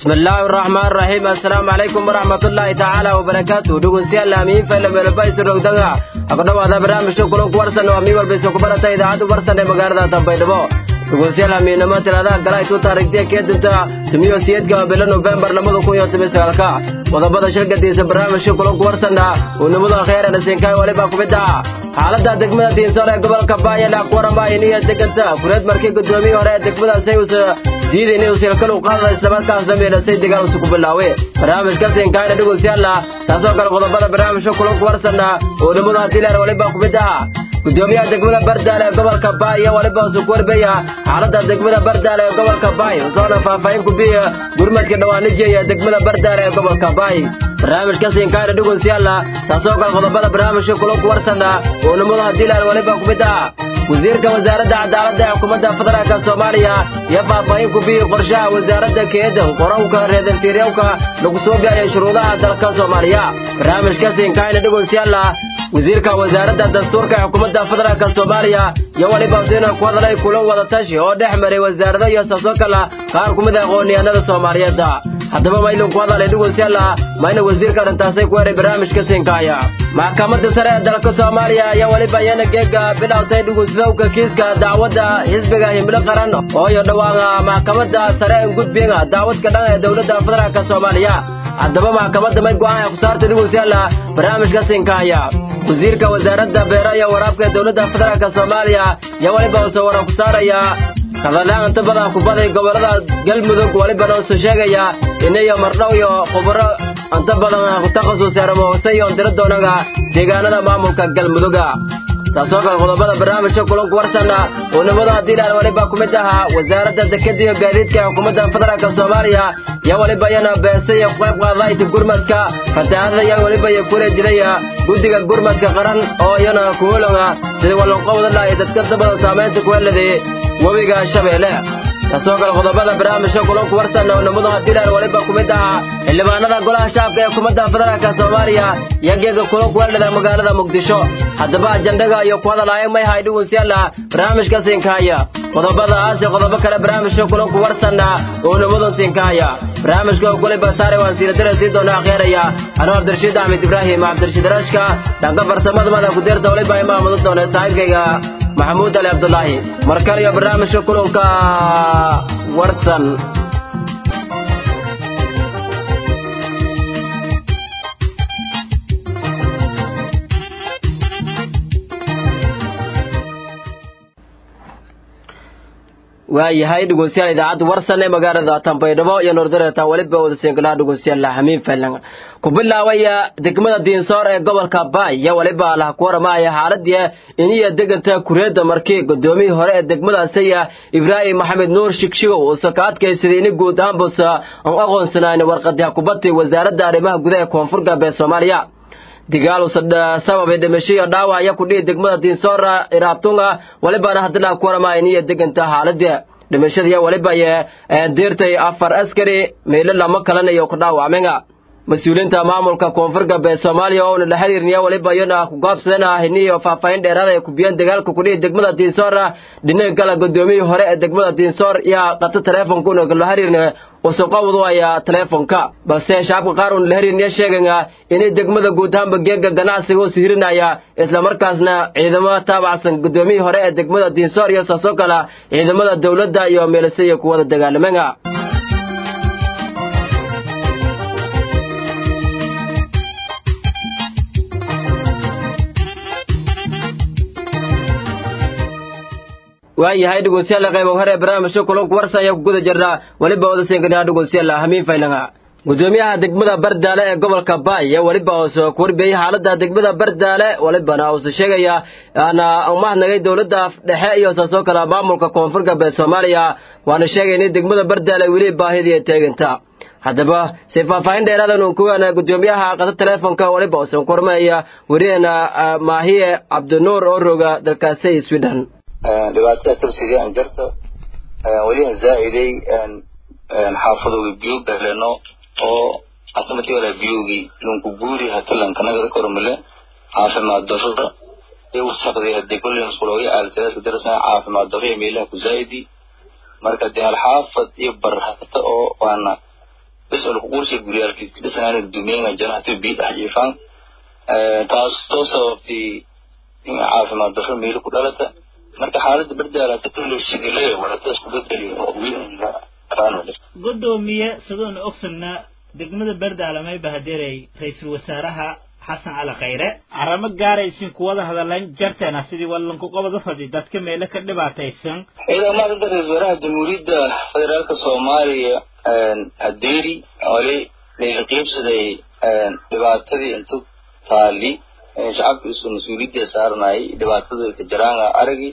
بسم الله الرحمن الرحيم السلام عليكم ورحمة الله تعالى وبركاته دقون سيال لامين فإلا ملبايس الرقدقة أقول هذا برامج شكرا كورسا ومي والبيسو كبرة إذا عدو برسا مقاردة تنبيدبو دقون سيال لامين نما تلادا قلاي تو تاريختي كيدتا تميو سيدك بلا نوفمبر لمدو كون يوتمي سالكا وضبط شركة ديس برامج شكرا كورسا ونمدو خير نسينكاي ولبا كبدا xaaladda degmada diinsoor ee gobolka baaya laaqwarama iniya deganta fureed markii gudoomiyii hore ee degmadaasi uusa diiday inay usilkal u qaadada islamarkaasna meelasay degaan usu ku bilaawe barnaamijka siinkaayna dhegeystayaalla taasoo kale qodobada barnaamijka kulanku warsanna oo nimadu haddii leer waliba ku mid aha gudoomiyaha degmada bardaale ee gobolka baaya waliba usu ku warbeya xaaladda degmada bardaale ee gobolka baay usoona faahfaahin ku biya gurmadka dhawaanijiya degmada bardaale ee gobolka baay barnaamijka siinkaayna dhegeystayaalla taasoo kale qodobada barnaamijka kulanku warsanna oo nimadu haddii leer waliba ku mid aha wasiirka wasaaradda cadaaladda ee xukuumadda federaalka soomaaliya iyo faahfaahin ku biyi qorshaha wasaaradda keedan qoranka reedanfiiryawka lagu soo gaariyay shuruudaha dalka soomaaliya barnaamijka siinkaayna dhegeystayaalla wasiirka wasaaradda dastuurka ee xukuumadda federaalka soomaaliya iyo waliba siina ku hadlay kulan wada tashi oo dhex maray wasaarado iyo saasoo kale qaar ku mid ah aqoonyahanada soomaaliyeed haddaba maylin ku hadalay dhegeystayaalla mayna wasiirka dhantaasay ku heray barnaamijka siinkaaya maxkamadda sare ee dalka soomaaliya ayaa waliba iyana geega bilowtay dhugunsdowka kiiska dacwadda xisbiga himlo qaran oo iyo dhawaaqa maxkamadda sare ee gudbiga dacwadka dhan ee dowladda federaalka soomaaliya haddaba maxkamadda may go'aan ay ku saartay dhegeystayaalla barnaamijka siinkaaya wasiirka wasaaradda beero iyo waraabka ee dowladda federaalka soomaaliya iyo waliba uuse waran ku saaraya hadallaan inta badan kubaday gobolada galmudug walibana usu sheegaya inayo mardhow iyo khuburo inta badan ku takhasusay aramoose iyo ondiro doonaga deegaanada maamulka galmuduga taasoo kale qodobada barnaamijka kulanku warsanna oo nimadu haddii laan waliba ku mid ahaa wasaaradda dekada iyo gaadiidka ee xukuumadda federaalka soomaaliya iyo waliba iyana beese iyo qayb qaadayta gurmadka fatahaadada iyo waliba iyo kula dilaya guddiga gurmadka qaran oo iyana kuholonga sidii wallanqowda lahay dadka dabada saamaynta ku heladay webiga shabeelle taasoo kale qodobada barnaamijka kulanku warsanna oo nimadu haddii laan waliba ku mid ahaa xildhibaanada golaha shacabka ee xukuumadda federaalka soomaaliya iyo geega kulanku helada magaalada muqdisho haddaba ajandaga iyo ku hadalaya may hay dhugunsiyaala barnaamijka siinkaaya qodobadaas iyo qodobo kale barnaamijka kulanku warsanna oo nimadun siinkaaya barnaamijka oo kulay basaare waan siiradara sii doona akheeraya anuu cabdirashiid axmed ibraahim cabdirashiid rashka dhanka farsamada mada ku deerta waliba imaamudu doona saaxiibkayga maxamuud ali cabdulaahi mar kale iyo barnaamijka kulanka warsan waayahay dhegeystayaal idaacadda warsan ee magaalada tanbaydhabo iyo noordareeta weliba wadasiinkalaha dhegeystayaal xamiin faylan ku bilaabaya degmada diinsoor ee gobolka baay iyo weliba lah ku waramaya xaaladii iniya deganta kureedda markii gudoomiyii hore ee degmadaasiya ibraahim maxamed nuur shigshigow uusa ka adkaysaday ini guud ahaanbusa aan u aqoonsanayn warqadii kubadii wasaaradda arrimaha gudaha ee koonfur galbeed soomaaliya digaal sababay dhimashiyo dhaawaya kudhihi degmada diinsoora iraabtunga walibana hadilaa ku waramaya iniya deganta xaaladii dhimashadiiyo waliba deertay afar askari meelo lama kalanayo ku dhaawacmenga mas-uuliyiinta maamulka koonfur galbeed soomaaliya oona la xiriirniya waliba iyana ku gaabsadeen ah iniyo faahfaahin dheeraada ay kubiyeen dagaalka kudhihi degmada diinsoora dhinaga kale gudoomiyii hore ee degmada diinsoor yaa qata taleefonkuna la xiriirna usuqowdu ayaa taleefonka balse shacabka qaar uuna la xiriirniya sheegaya inay degmada guud ahaanba geega ganacsiga u sihirinaya islamarkaasna ciidamo taabacsan gudoomiyii hore ee degmada diinsoor iyo saasoo kale ciidamada dowladda iyo meelisaya kuwada dagaalamenga waayahay dhegeystayaal qaybo hore barnaamijka kulanku warsan ayaa ku guda jirnaa weliba wadasiinkanaa dhegeystayaal hamiin faylanga gudoomiyaha degmada bardaale ee gobolka baay iyo weliba uuse ku warbiyey xaalada degmada bardaale welibana uuse sheegaya ana umahadnagay dowladda dhexe iyo saasoo kale maamulka koonfur galbeed soomaaliya waana sheegay in degmada bardaale weli baahidii teeganta haddaba si faahfaahin dheeraadan uun kuwaana gudoomiyaha qata teleefonka weliba uusan ku hormaya weriyeena maahiye cabdinuur oo roga dalkaasi sweden dhibaatada tabsiga aan jarto weliha zaa'iday xaafadooga biyo galeno oo asamati wala biyogii lunku guuri hatalan kanagada kormile caafimaad darro iyo wasaqdii hadii kulli musqulooga aaltadaadka darasana caafimaad darro iyo meelaha ku zaa'idi marka dee hal xaafad iyo bar hata oo waana bes oo laku qursay guryaalkiis dhisanaana gudoomiyeenga janahati bii dhex jiifaan taas soo sababtay in caafimaad darro meelo ku dhalata marka xaaladda bardaala hata kulle sigile wadata isku bedeli oo weyn gudoomiye sidoona ogsanna degmada berdaala may bahadeeray ra-iisul wasaaraha xasan cali khayre arrimo gaaraysin kuwada hadalan jarteena sidii walanku qobada fadhi dadka meelo ka dhibaataysan ciidan maadanta ra-isul wasaaraha jamhuuriyadda federaalka soomaaliya adeeri wali layla qiibsaday dhibaatadii intu taali shacabka isu mas-uuliyadda saaranayay dhibaatada ka jaraanga aragi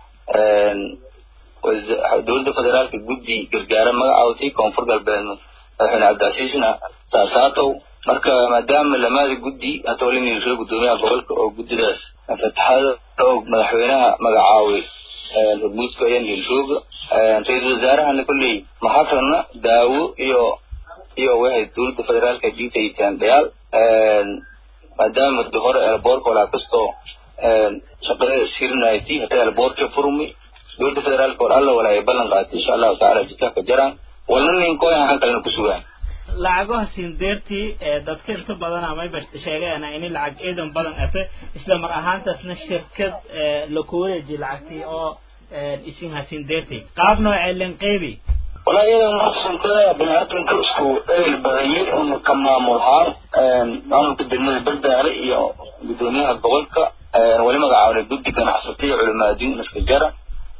dowladda federaalka guddi gargaara magacaawtay koonfur galbeed madaxweyne cabdicasiisna saasaatow marka maadaama lamaada guddi hata wali niilsho gudoomiyaha gobolka oo guddidaas fataxada oo madaxweynaha magacaaway hormuudka ayaa niilshooga ra-iisul wasaarahana kolley maxakrana daawo iyo iyo waxay dowladda federaalka diitaytaan dhayaal maadaama muddo hore elboorka walaa kastoo shaqada sirnayti hata elboorka furmi dowladda federaalka war alla walaa ay ballan qaatay insha allahu tacaala jidka ka jaraan walna ninkoy ahaan kalena ku sugaan lacagaha sindeertii ee dadka inta badan amayba sheegayana ini lacag ciidan badan ate isla mar ahaantaasna shirkad laku wareeji lacagtii oo isinha sindeertii qaab noocee lenqeybi walaa iyada maqsanka biniaadamka isku eyl badanyay una ka maamulhaan maamulka degmada berdaale iyo gudoomiyaha gobolka wali magacaabnay guddi ganacsatay culimaadiin iska jara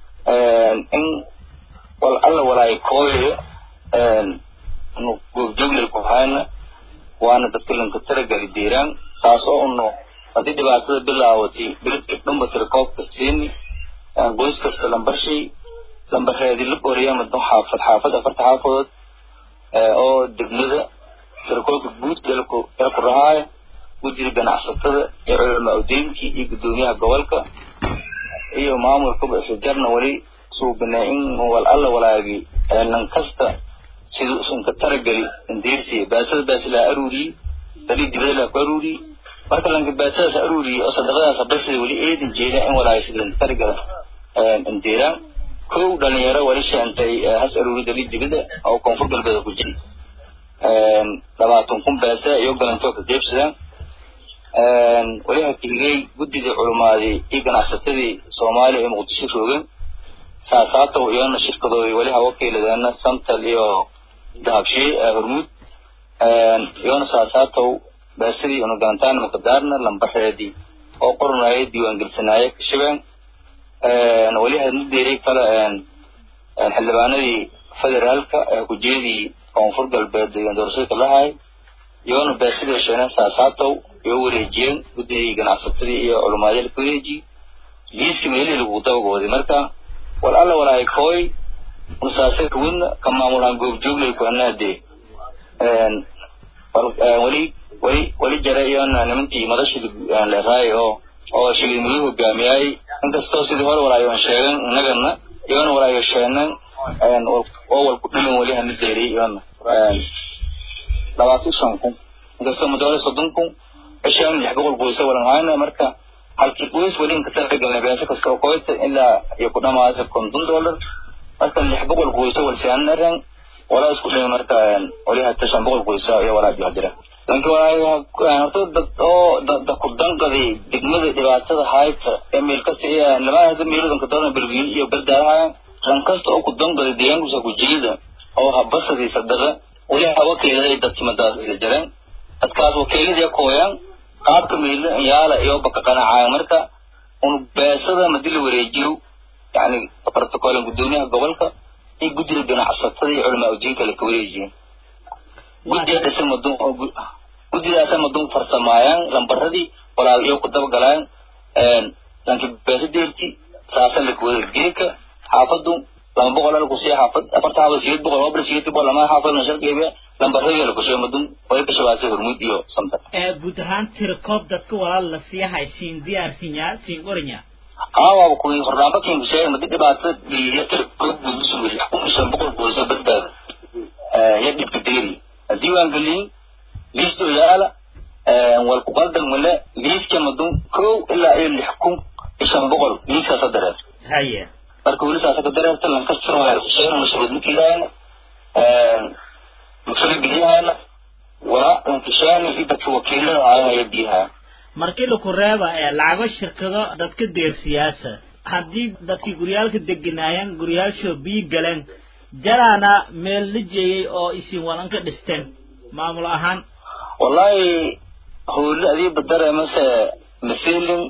in wal alla walaay kooyayo goobjooglay ku hayna waana dadka lanka taragali deeraan taas oo uno haddii dhibaatada bilaawatay beledka dhanba tirakoobka siini qoys kasta lambarshay lambareedi la qoriya madon xaafad xaafad afarta xaafadood oo degmada tirakoobka guud ee ku rahaaya guddida ganacsatada iyo culamaa udeynkii iyo gudoomiyaha gobolka iyo maamulkaba isla jarna wali suubinay in wal alla walaagi lan kasta siduu isunka tarageli indeersiya baasada baasilaa aruuriyey dali dibada laa ku aruuriyey marka lanka baasadaas aruuriyey oo sadaqadaas basida weli eedin jeeda in walaagi sidan taragala indeeraan kow dhalinyaro wali sheentay has aruuri dali dibada oo koonfur galbeeda ku jiri labaatan kun baasa iyo galantoo ka geebsadaan wali hakigay guddidii culumaaday iyo ganacsatadii soomaaliya ee muqdisho roogeen saasaatow iyona shirkadooda wali hawakiiladeena santal iyo dahabshee hormuud iyona saasaatow baasadii una galantaan makadaarna lambareedii oo qoranaya diiwaangelisanaaya kashabeen wali hadna deeray kale xildhibaanadii federaalka ee kujeedii koonfur galbeed doorashada lahay iyona baasidii sheenen saasaatow iyo wareejiyeen guddigii ganacsatadii iyo culumaadyada ka wareejiyey liiska meelihii lagu dabagooday marka wal alla walaay kooy usaase kawidna ka maamulhaan goobjooglay ku anaadee wali wali wali jara iyona nimankii madashii leeraay oo oo shiliimadu hogaamiyay inkastoo sidii hore walaayoon sheegan inagana iyona walaayo sheenan oo wal ku dhiman wali hana deeriy iyona labaatan shan kun inkastoo muddo soddon kun cishaan lix boqol qoysa walan hayna marka halkii qoys weli inka talagalnay beesa kasta oo qoysta ilaa iyo ku dhamaasa konton dollar marka lix boqol qoysa walsianaren walaa isku dhimi marka wali hata shan boqol qoysa iyo walaa jihadira lanki walaa horta dad oo da ku danqaday degmada dhibaatada hayta ee meel kasta iyo lamaa hada meelodanka dadan berwiil iyo berdaalaha ran kasta oo ku danqaday deegaankusa ku jilida oo habasadii sadaqa wali hawakeedaday dadkimadaas isla jareen dadkaas wakiiladii kooyaan qaabka meelo yaala iyo baka qanacaayo marka un beesada madi la wareejiyo yani protocolan gudoomiyaha gobolka iyo guddiga ganacsatada iyo culamaa udiinka laka wareejiyeen guddiga dhisa madun guddidaasa madun farsamaayaan lambaradii walaal iyo ku dabagalaan lanki beesa deerti saasan laka wada geeka xaafadu lama boqol ala kusiya xaafad afarta xaafad sideed boqol oo bil sideed boqol lama xaafad na sharqeebe lambarada la kusheey madun way ka shabaasay hormuud iyo samtar guud ahaan tirakoob dadka walaal la siiyahay siin diyaarsinya siin oranya aawaba kuwii hornaanba kin kusheey madi dhibaato dhiiya tirakoob buusuwey kun shan boqol kuwasa badbaad ya dhibka deeri diiwaan geliyey liisto yaala wal ku qaldan male liiska madun kow ilaa iyo lix kun iyo shan boqol liiskaasa dareer haye marka weli saasa ka dareerta lankastro sheena mashruud makiilaayana maksala biyahana waa lankishaani iyo dadka wakiilada aadaya biyaha markii laku reeba ee lacago shirkado dadka deersiyaasa haddii dadkii guryaalka deganaayeen guryaashoo biyo galeen jaraana meel la jeeyey oo isin walan ka dhisteen maamul ahaan wallahi howle adiiba dareemase masilin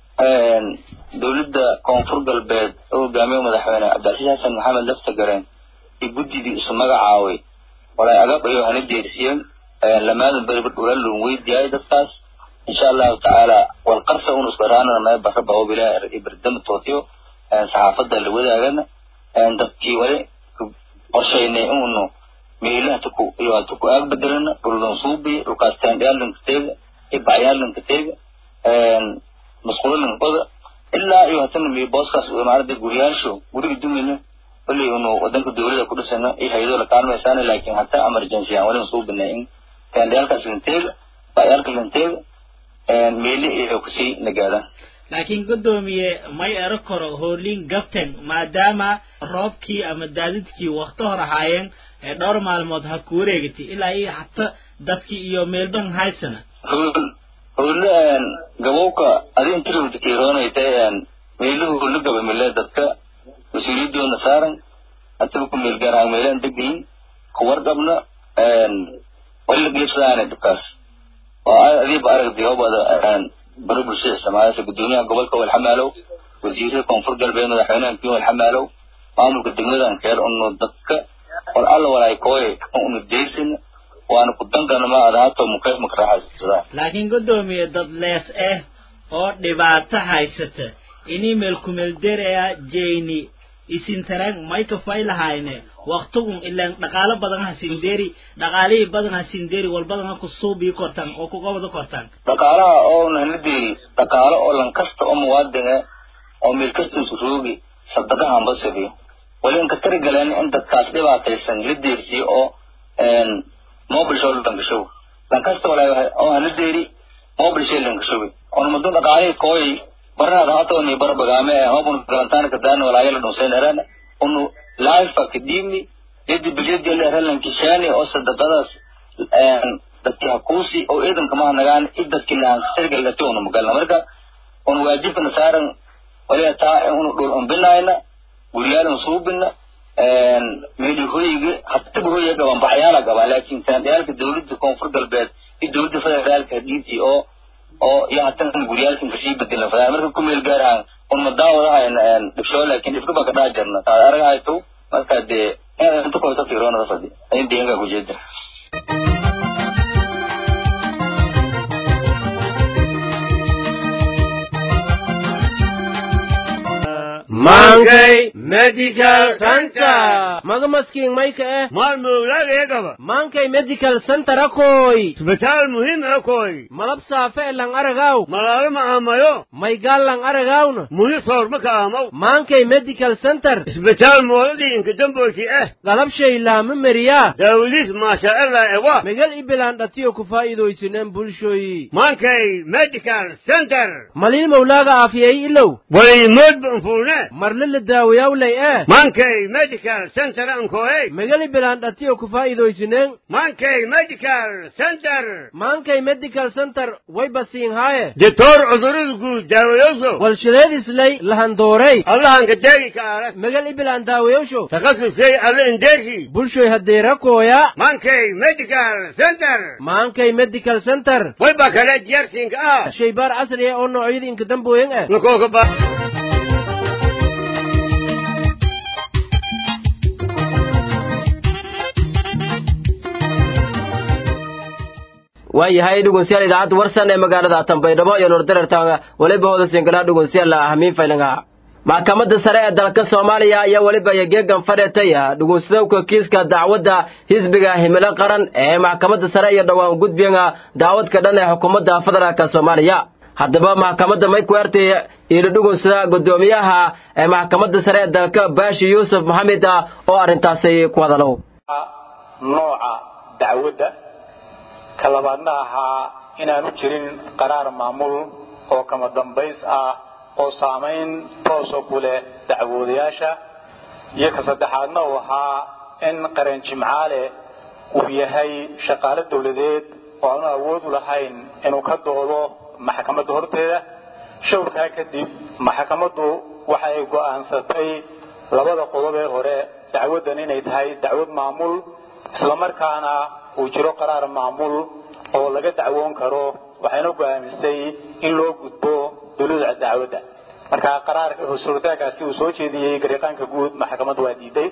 dowladda koonfur galbeed oo hogaamiye madaxweyne cabdicasiis xasan maxamed laftagareen iyo guddidii isu magacaaway walay agab iyo hana deersiyeen lamaadan beriba dhulalun weydiyaay dadkaas insha allahu tacaala walqarsa un isku araanana mee barra babo bilaah iberdama tootiyo saxaafadda la wadaagana dadkii wali qorshaynay unu meelaha tuku iyo tuku aag bedelana dhullan suubi dhulkaas taandhiyaalanka teega ibaciyaalanka teega masquulalanka qoda ilaa iyo hatana mi booskaas maarada guryaasho guriga dumina wali unu wadanka dowlada ku dhisana iyo hay-ado la kaalmaysaana laakiin hataa emergency aan walin suubinay in taandhiyaalkaas lanteega baciyaalka lanteega meeli iyo kusii nagaadaan laakiin guddoomiye may ero karo hoolin gabten maadaama roobkii ama daadidkii wakti hor ahaayeen ee dhowr maalmood ha ku wareegatay ilaa iyo hata dadkii iyo meelban haysana hool hoole gabowka adi intilowda kiiroonaytay meeluhu hoole gabamile dadka mas-uuliyadoona saaran hataba ku meel gaaraan meelaan degayin kuwarqabna wali la geebsadaana dhibkaas oo adiiba aragtay hobada baro bulshada isticmaalaysa guddoomiyaha gobolka walxamaalow wasiirada koonfur galbeed madaxweynaha kiyo walxamaalow maamulka degmadan keer unu dadka wal alla walaay kooye unu deysin waana ku dankana ma adahaato mukayf maka raaxaysadaa laakiin guddoomiye dad lees ah oo dhibaato haysata inii meelkumeelderea jeyni isintarag may kafay lahayne waktigun ilaan dhaqaalo badan ha sindeeri dhaqaalihii badan ha sindeeri wal badan ha ku suubii kortaan oo ku qobada kortaan dhaqaalaha oo nahna deeri dhaqaalo oo lan kasta oo muwaadine oo meel kasta isu roogi sadaqahan basabiyo wali inka tari galeen in dadkaas dhibaataysan la deersiyo oo mobile show lankashow lan kasta walaa oo hana deeri mobile show lankashowi on muddo dhaqaalihii kooyay barnaada hatoni bar bagaame hobun galantaana kadaana walaayala dhunsayn erana unu laifa kadibni yadi bilyadi leeralan kishani oo sadaqadaas dadki hakuusi oo ciidanka maha nagaan id dadki lahan tirgalati unu magalna marka un waajibkana saaran waliya taa unu dhul umbinayna guryaalan suubina meeli hoyiga hataba hoyiga gaban baxyaala gaban laakin taandhiyaalka dowladda koonfur galbeed iyo dowladda federaalka hadiintii oo oo iyo hatan guryaalkan kasii bedelan fadaa marka ku meel gaarahan un madaawadahayn dhibsho laakin dhibka baa ka dhaa jirna taad aragahayto marka dee inaad inta kohta tiroonada fadi ayin deeganka kujeeda Mankey Medical Center. Maga maskiin mayka eh. maal mawlaagayagaba Mankey Medical Center akoy. isbitaal muhiim akoy Malab saafe lang aragaw. malaalo ma aamayo Maygal lang aragawna. muhi soorma ka aamaw Mankey Medical Center. isbitaal mooladii inka damboysi ah Galab shay laama meriya. daawadiis maasha allah ewa Megal ibilaan dhatiyo ku faa'iidaysineen bulshoyi. mankay medical center Malin mawlaaga aafiyay ilow. walimood banfuune Marle la daawayawlay eh. mankay medical center ankoey Megal ibilaan dhatiyo ku faa'iidaysineen. mankay medical center Mankey Medical Center way basiin haaye. ditoor cudurada guud daawayoso Walshileedislay lahandoorey. allahanka deegi ka aras Megal ibilaan daawayawsho. takhasusay alla indeersi bulshoy haddeera kooya mankay medical center maankay medical center way ba kale diyarsinka ah shaybaar casri ah oo noocyada inka dambooyan ah nakooka ba waayahay dhegeystayaal idaacadda warsan ee magaalada tanbaydhabo iyo nordarartanga weliba hooda singalaa dhegeystayaal ahmiin faylanga maxkamadda sare ee dalka soomaaliya ayaa weliba yageegan fadheetay dhegeysadowka kiiska dacwadda xisbiga himilo qaran ee maxkamadda sare iyo dhowaan gudbiga dacwadka dhan ee xukuumadda federaalka soomaaliya haddaba maxkamadda mayku ertay iila dhugunsada guddoomiyaha ee maxkamadda sare ee dalka baashi yuusuf maxamed oo arrintaasi ku hadalow nooca dacwadda ka labaadna ahaa inaanu jirin qaraar maamul oo kama dambays ah oo saamayn toosa ku leh dacwoodayaasha iyo ka saddexaadna uu ahaa in qaran jimcaale uu yahay shaqaale dawladeed oo aanu awood u lahayn inuu ka doodo maxkamadda horteeda shawrkaa kadib maxkamaddu waxa ay go'aansatay labada qodob ee hore dacwaddan inay tahay dacwad maamul islamarkaana uu jiro qaraar maamul oo laga dacwoon karo waxayna go'aamisay in loo gudbo duluuca dacwadda marka qaraarka suurtaagaasi uu soo jeediyey gariiqaanka guud maxkamaddu waa diiday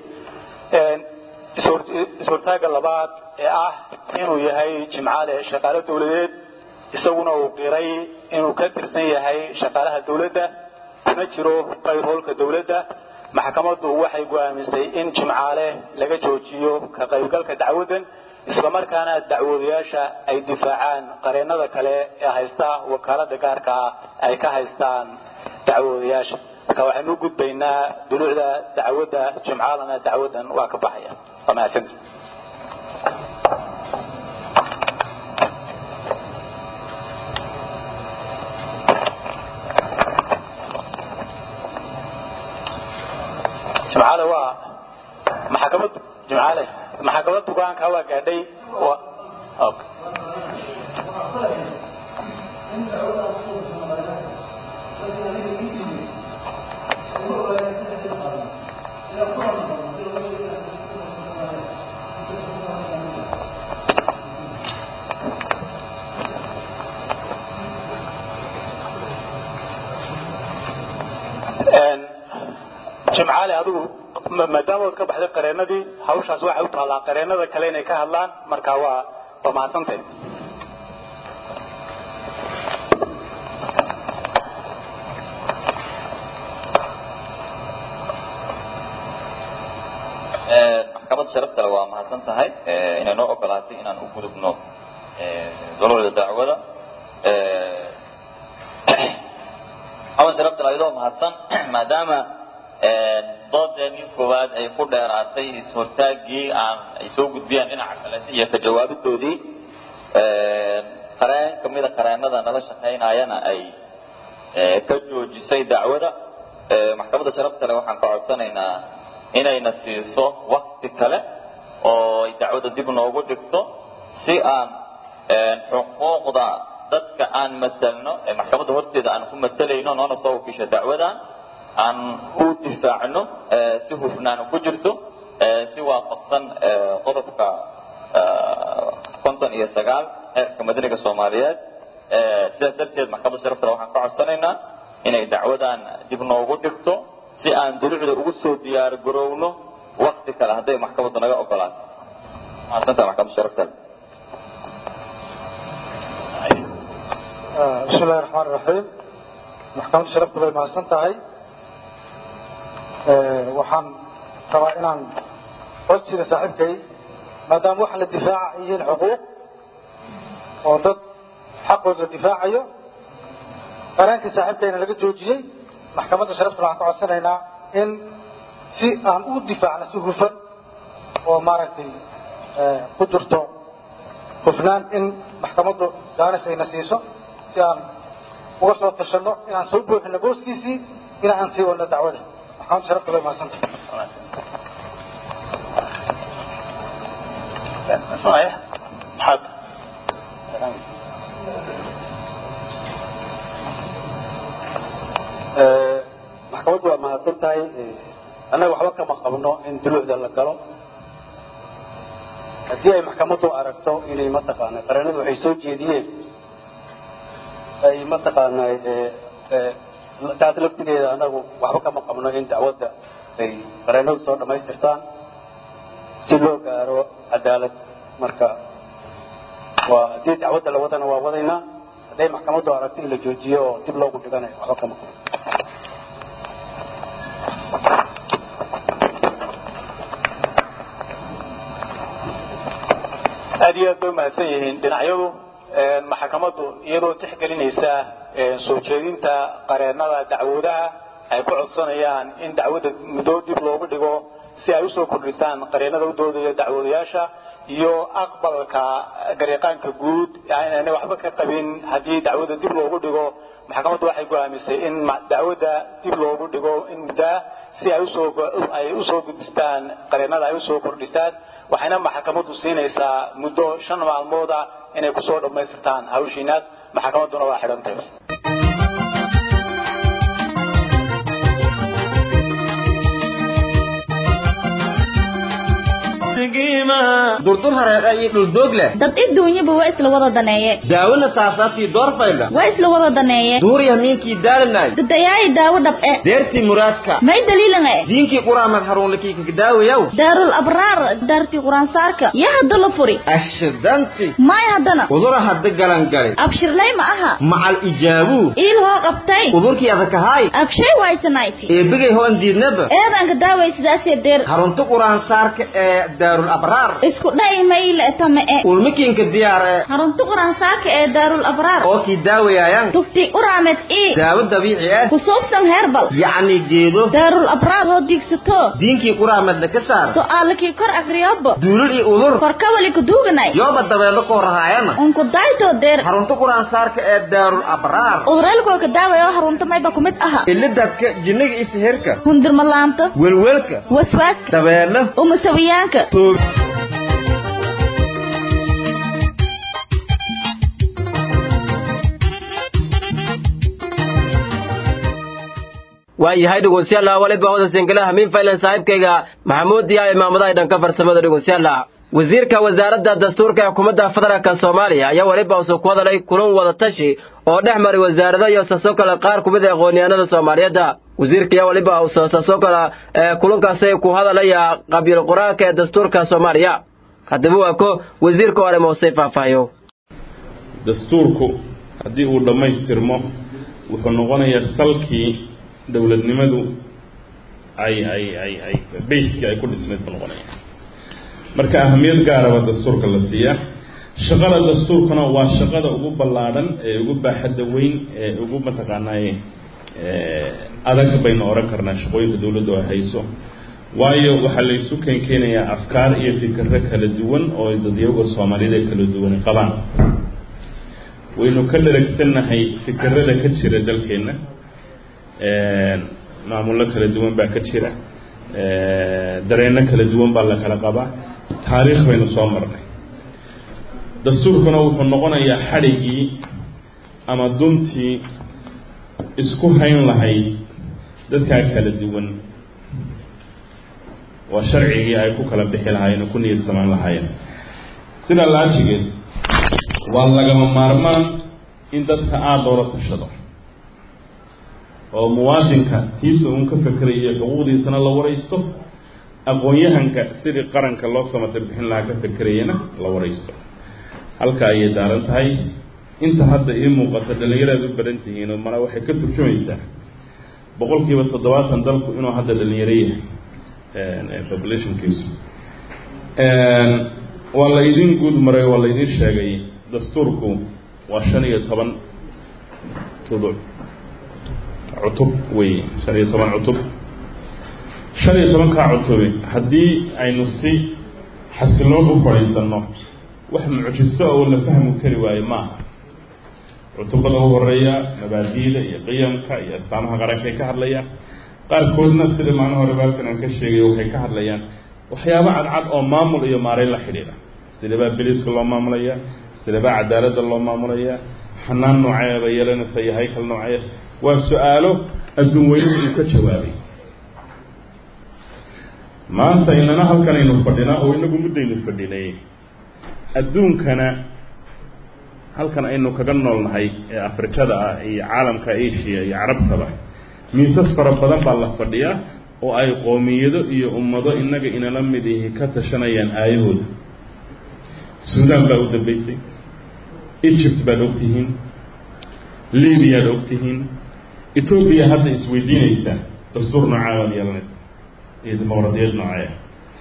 is-hortaaga labaad ee ah inuu yahay jimcaale shaqaale dawladeed isaguna uu qiray inuu ka tirsan yahay shaqaalaha dawladda kuna jiro qayrhoolka dawladda maxkamaddu waxay go'aamisay in jimcaale laga joojiyo ka qaybgalka dacwaddan islamarkaana dacwoodayaasha ay difaacaan qareennada kale ee haysta wakaalada gaarka ah ay ka haystaan dacwoodayaasha marka waxaynu u gudbaynaa duluucda dacwadda jimcaalana dacwaddan waa ka baxaya waa mahadsanti jimcaale waa maxkamad jimcaale maxkamad bugaanka waa gaadhay okay. jimcaale adigu maadaama ood ka baxday qareenadii hawshaas waxay u taallaa qareennada kale inay ka hadlaan marka waa waa mahadsantahay maxkamadda sharaftale waa mahadsan tahay inay noo ogolaatay inaan u gudubno duluucda dacwada maxamed sharaftale ayadoo mahadsan maadaama doodeenii koowaad ay ku dheeraatay is-hortaagii aan ay soo gudbiyaan dhinaca kalete iyo ka jawaabidoodii qareen kamida qareenada nala shaqaynayana ay ka joojisay dacwada maxkamadda sharaftale waxaan ka codsanaynaa inayna siiso wakti kale oo ay dacwadda dib noogu dhigto si aan xuquuqda dadka aan matelno ee maxkamadda horteeda aan ku matelayno noona soo wakiisha dacwadan aan u difaacno si hufnaan ku jirto si waafaqsan qodobka konton iyo sagaal xeerka madaniga soomaaliyeed sidaas darteed maxkamadda sharaftale waxaan ka codsanaynaa inay dacwadan dib noogu dhigto si aan dulucda ugu soo diyaar garowno wakti kale hadday maxkamaddu naga ogolaato mahadsantaha maxkamadda sharaftale bismi illahi raxmaan iraxiim maxkamadda sharafta bay mahadsan tahay waxaan rabaa inaan codsiga saaxiibkay maadaama waxa la difaaca ay yihiin xuquuq oo dad xaqooda la difaacayo qareenkii saaxiibkayna laga joojiyey maxkamadda sharaftuna waxaan ka codsanaynaa in si aan u difaacno si hufan oo maaragtay ku jirto hufnaan in maxkamaddu jaanis ayna siiso si aan uga soo tashanno inaan soo buuxino booskiisii in aan sii wadno dacwada maxkamadda sharafta bay mahadsantahay maxaad maxkamaddu waa mahadsan tahay annaga waxba kama qabno in duluucda la galo haddii ay maxkamaddu aragto inay mataqaana qareenadu waxay soo jeediyeen ay mataqaana taas laftigeeda annagu waxba kama qabno in dacwadda ay qareenadu soo dhammaystirtaan si loo gaaro cadaalad marka waa haddii dacwadda la wadana waa wadaynaa hadday maxkamaddu aragto in la joojiyo oo dib loogu dhiganayo waxba kama qabno aad iyo aad bay umahadsan yihiin dhinacyadu maxkamaddu iyadoo tixgelinaysa soo jeedinta qareennada dacwoodaha ay ku codsanayaan in dacwadda muddo dib loogu dhigo si ay usoo kordhisaan qareenada u doodaya dacwoodayaasha iyo aqbalka garyaqaanka guud inaanay waxba ka qabin haddii dacwada dib loogu dhigo maxkamaddu waxay go'aamisay in dacwadda dib loogu dhigo in muddaa si ay usoo ay usoo gudbistaan qareenada ay usoo kordhisaan waxayna maxkamaddu siinaysaa muddo shan maalmood ah inay kusoo dhammaystirtaan hawshiinaas maxkamadduna waa xidhantay durdur hareeqa iyo dhuldoog leh dad adduunyaba waa isla wada daneeye daawona saasaabtii doorfaydha waa isla wada daneeye duuriya miinkii daalanay dadayaayi daawo dhab'e deertii muraadka may daliilanga e diinkii quraamad haruunlikii kakadaawayaw daarul abraar daartii quraansaarka yaa hadda la furi ashidanti may haddana udura hadda galangali abshirlay ma aha macal ijaabuu iil hoo qabtay udurkii adakahaay abshay waysanayti eebigay hoon diidnaba eedanka daaway sidaasee deer harunta quraansaarka ee daarul abraar isku dha'i mayle tame e ulmikiinka diyaar ee harunta quraansaarka ee daarul abraar oo kii daawayaayan tufti uraamed ii daawo dabiici ah kusuubsan heerbal yacni geedo daarul abraar hoo diigsato diinkii quraamadna ka saar su'aalakii kor akriyobo duulul iyo udur korkawali kuduuganay yooba dabeelo koo rahaayana unku daytoo deer harunta quraansaarka ee daarul abraar udurelkoo ka daawaya oo harunta mayba kumid aha ilidadka jinniga iyo sihirka hundirmalaanta welwelka waswaaska dabeelo umusawiyaanka toog waayahay dhegeystayaal waliba wada singalaha min faylan saaxiibkayga maxamuud iyo imaamadaha dhanka farsamada dhegeystayaal wasiirka wasaaradda dastuurka ee xukuumadda federaalka soomaaliya ayaa weliba usoo ku hadalay kulan wada tashi oo dhex maray wasaarado iyo saasoo kale qaar ku mid a aqoonyahanada soomaaliyeedda wasiirka ayaa weliba usoo saasoo kale kulankaasi ku hadalaya qabiil qur-aanka ee dastuurka soomaaliya haddaba waa ko wasiirka hore moosay faahfaahiyo dastuurku haddii uu dhammaystirmo wuxuu noqonayaa salkii dowladnimadu ay ay ay ay bayskii ay ku dhisnayd buu noqonaya marka ahamiyad gaaraba dastuurka la siiyaa shaqada dastuurkuna waa shaqada ugu ballaadhan ee ugu baaxadda weyn ee ugu mataqaanaaye adag baynu oran karnaa shaqooyinka dowladdu ay hayso waayo waxaa la isu keen keenayaa afkaar iyo fikirro kala duwan oo dadyaga soomaaliyada kala duwan qabaan waynu ka dharagsannahay fikirada ka jira dalkeenna maamullo kala duwan baa ka jira dareenno kala duwan baa la kala qabaa taariikh baynu soo marnay dastuurkuna wuxuu noqonayaa xadhigii ama duntii isku hayn lahayd dadkaa kala duwan waa sharcigii ay ku kala bixi lahaayeen oo ku niyad samaan lahaayeen sidaa laajigeed waa lagama maarmaan in dadka aada loola tashado oo muwaadinka tiisa uun ka fekerayo xuquuqdiisana la waraysto aqoon-yahanka sidii qaranka loo samatir bixin lahaa ka fekerayana la waraysto halka ayay daaran tahay inta hadda ii muuqata dhallinyaraad u baran tihiin oo mana waxay ka turjumaysaa boqol kiiba toddobaatan dalku inuu hadda dhalinyaro yahay populationkiisu waa la idin guud maray waa la idin sheegay dastuurku waa shan iyo toban tuduc cutub wey shan iyo toban cutub shan iyo tobankaa cutubi haddii aynu si xasiloon u fadhiisanno wax mucjiso oo la fahmi kari waayo maaha cutubada u horeeya mabaadiida iyo qiyamka iyo astaamaha qarankay ka hadlayaan qaarkoodna sida maalin hore baalkan aan ka sheegay waxay ka hadlayaan waxyaabo cadcad oo maamul iyo maareyn la xidhiidha sidabaa biliska loo maamulaya sidabaa cadaaladda loo maamulaya xanaan nooceeba yeelanaysa iyo haykal noocee waa su-aalo adduun weynuhu uu ka jawaabay maanta inana halkan aynu fadhinaa oo inagu muddaynu fadhinay adduunkana halkan aynu kaga noolnahay ee afrikada ah iyo caalamka asia iyo carabtaba miisas fara badan baa la fadhiyaa oo ay qoomiyado iyo ummado innaga inala mid ihi ka tashanayaan aayahooda suudaan baa u dambeysay egypt baad ogtihiin libiyaad ogtihiin etoobiya hadda isweydiinaysaa dastuur noocaa baad yeelanaysa iyo dimuqradiyad noocee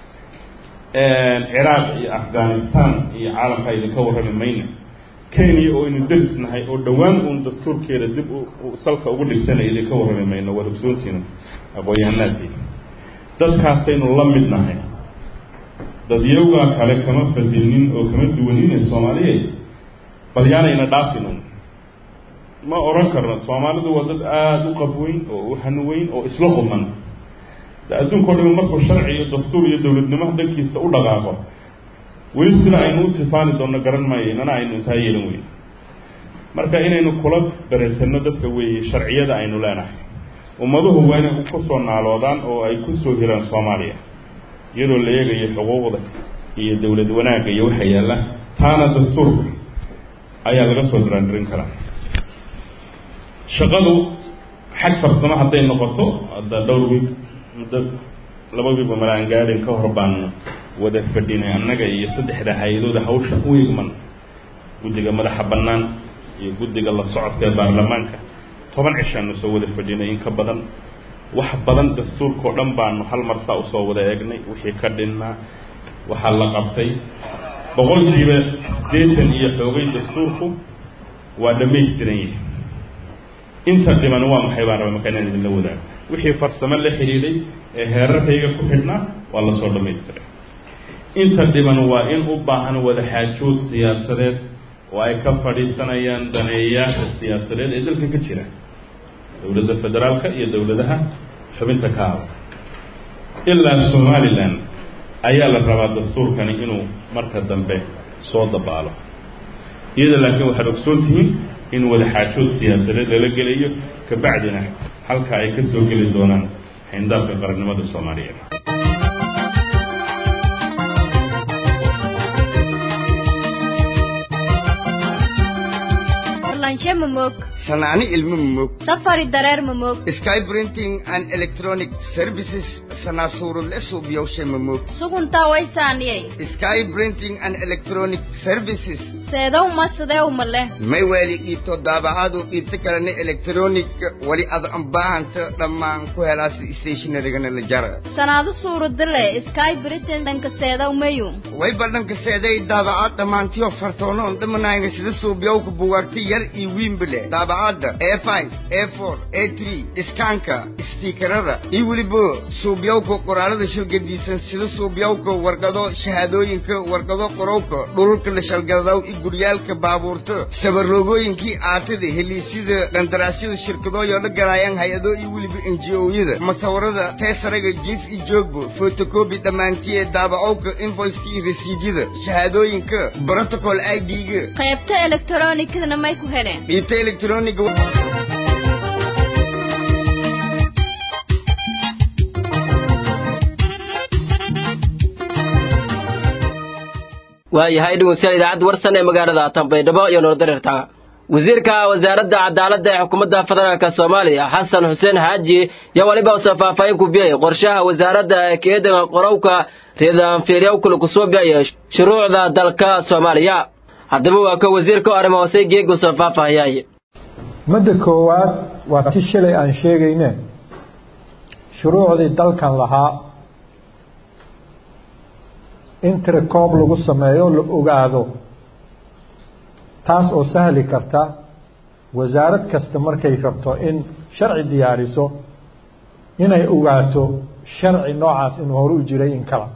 ciraaq iyo afghanistan iyo caalamka idinka warrami mayna kenya oo aynu derisnahay oo dhowaan uun dastuurkeeda dib salka ugu dhigtana idinka warrami mayno waad ogsoontiina aqoon-yahanaadii dadkaasaynu la mid nahay dadyowgaa kale kama fadilnin oo kama duwanine soomaaliyeed bal yaanayna dhaafinun ma odhan karno soomaalidu waa dad aada u qabweyn oo u hanuweyn oo isla quman de adduunka o dhami markuu sharci iyo dastuur iyo dowladnimo dhankiisa u dhaqaaqo weli sida aynu u sifaani doonno garan maayo inana aynu intaa yeelan weyn marka inaynu kula beretanno dadka weeye sharciyada aynu leenahay ummaduhu waa inay kusoo naaloodaan oo ay kusoo hiraan soomaaliya iyadoo la eegayo xuquuqda iyo dowlad wanaagga iyo waxa yaalla taana dastuurka ayaa laga soo diraandirin karaa shaqadu xag farsamo hadday noqoto hadda dhowr wiig muddo laba wiigba malaan gaadhin ka hor baan wada fadhinay annaga iyo saddexda hay-adooda hawsha u igman guddiga madaxa bannaan iyo guddiga la socodka ee baarlamaanka toban cishaanu soo wada fadhinay in ka badan wax badan dastuurkao dhan baanu hal mar saa usoo wada eegnay wixii ka dhinnaa waxaa la qabtay boqolkiiba siddeetan iyo xoogay dastuurku waa dhammaystiran yahay inta dhiman waa maxay baan raba markaa inaan idinla wadaago wixii farsamo la xidhiidhay ee heerarkayga ku xidhnaa waa lasoo dhammaystiray inta dhiman waa in u baahan wada xaajood siyaasadeed oo ay ka fadhiisanayaan daneeyayaasha siyaasadeed ee dalka ka jira dowladda federaalka iyo dowladaha xubinta ka hada ilaa somalilan ayaa la rabaa dastuurkani inuu marka dambe soo dabaalo iyada laakiin waxaad ogsoon tihiin in wada xaajood siyaasadeed lala gelayo kabacdina halka ay ka soo geli doonaan xayndaabka qarannimada soomaaliyeed lanshe mamog sanaani ilmo mamog safari dareer mamog sky printing and electronic services sanaasuurule suubyowshe mamog suguntaa waysaaniyey sky printing and electronic services seedow ma sideew ma leh may weeli dhiibto daabacaadu dhiibto kalena electronic wali ad ambaahanta dhammaan ku helaas stationarigana la jara sanaado suuradale sky britain dhanka seedow mayu way badhanka seeday daabacaad dhammaantiyo fartoonoon dhamanayna sida suubyowka bugaagta yar iyo wiimbale daabacadda a five a four a three iskaanka istiikarada iyo weliba suubyowka qoraalada shalgadiisan sida suubyowka warqado shahaadooyinka warqado qorowka dhululka la shalgadaw iyo guryaalka baabuurta sabarloogooyinkii aatada heliisyada qandaraasyada shirkadooyoo la galaayaan hay-ado iyo weliba n g o-yada masawirada teesaraga jiif iyo joogba fotocobi dhammaantiye daabacowka invoiceka iyo rasiidyada shahaadooyinka protocol i d-ga qaybta elektronikadana may ku heleen dhiibta electroniga waayahay dhegeystayaal idaacadda warsan ee magaalada tanbaydhabo iyo noordareerta wasiirka wasaaradda cadaaladda ee xukuumadda federaalk soomaaliya xasan xuseen xaaji yaa waliba usoo faahfaahin ku biyey qorshaha wasaaradda ee keedan qorowka ridaanfiiryawkula kusoo biyaya shuruucda dalka soomaaliya haddaba waa ka wasiirka arrimo hoose geegu soo faahfaahiyay madda koowaad waa ti shalay aan sheegayne shuruucdii dalkan lahaa in tirakoob lagu sameeyo la ogaado taas oo sahli karta wasaarad kasta markay rabto in sharci diyaariso inay ogaato sharci noocaas inuu hore u jiray in kala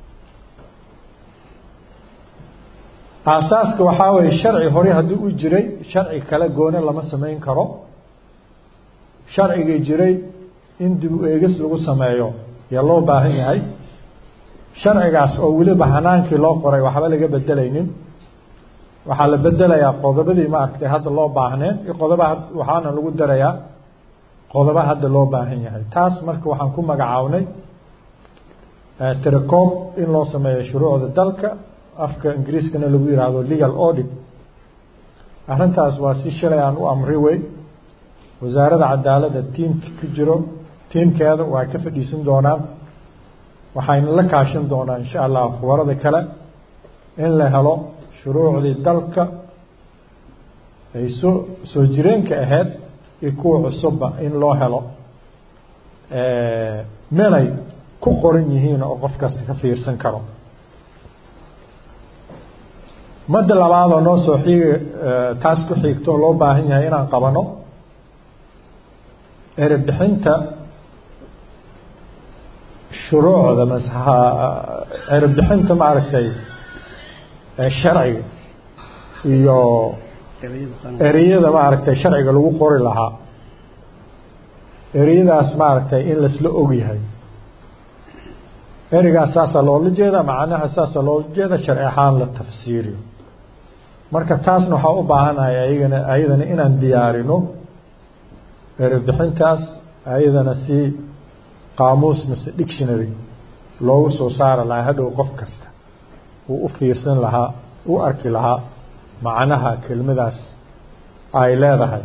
aasaaska waxaa weeye sharci hore haddii u jiray sharci kale goone lama samayn karo sharcigii jiray in dib u eegis lagu sameeyo yaa loo baahan yahay sharcigaas oo weliba hanaankii loo qoray waxba laga bedelaynin waxaa la bedelayaa qodobadii maaragtay hadda loo baahneen iyo qodoba waxaana lagu darayaa qodobo hadda loo baahan yahay taas marka waxaan ku magacaabnay tirakoob in loo sameeyo shuruucda dalka afka ingiriiskana lagu yidhaahdo legal audit arrintaas waa si shalay aan u amri wey wasaaradda cadaaladda tiimka ku jiro tiimkeeda waa ka fadhiisan doonaan waxayna la kaashan doonaa insha allah khubarada kale in la helo shuruucdii dalka ay soo soo jireenka ahayd iyo kuwa cusubba in loo helo meelay ku qoran yihiin oo qof kasta ka fiirsan karo madda labaadoo noo soo xiigi taas ku xiigto oo loo baahan yahay inaan qabano erebixinta shuruucda masaha cirbixinta maaragtay sharciga iyo ereyada maaragtay sharciga lagu qori lahaa ereyadaas maaragtay in laisla ogyahay ereygaas saasaa loola jeeda macnaha saasaa loola jeeda sharci ahaan la tafsiiriyo marka taasna waxaa u baahanahay ayagana ayadana inaan diyaarino erebixintaas ayadana si qaamuus mise dictionary loogu soo saari lahaa hadhow qof kasta uu u fiirsan lahaa u arki lahaa macnaha kelmadaas ay leedahay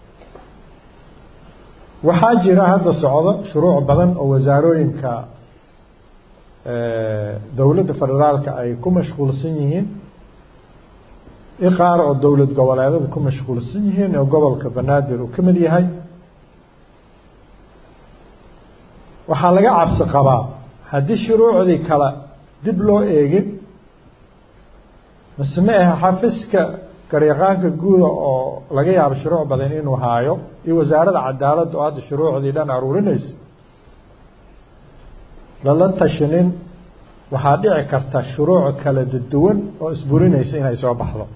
waxaa jira hadda socdo shuruuc badan oo wasaarooyinka dowladda federaalka ay ku mashquulsan yihiin i qaar oo dowlad goboleedada ku mashquulsan yihiin oo gobolka banaadir uu ka mid yahay waxaa laga cabsi qabaa haddii shuruucdii kale dib loo eegin mise ma aha xafiska garyaqaanka guuda oo laga yaabo shuruuc badan inuu haayo iyo wasaaradda cadaaladda oo hadda shuruucdii dhan aruurinaysa lala tashinin waxaa dhici karta shuruuc kala duwan oo isburinaysa inay soo baxdo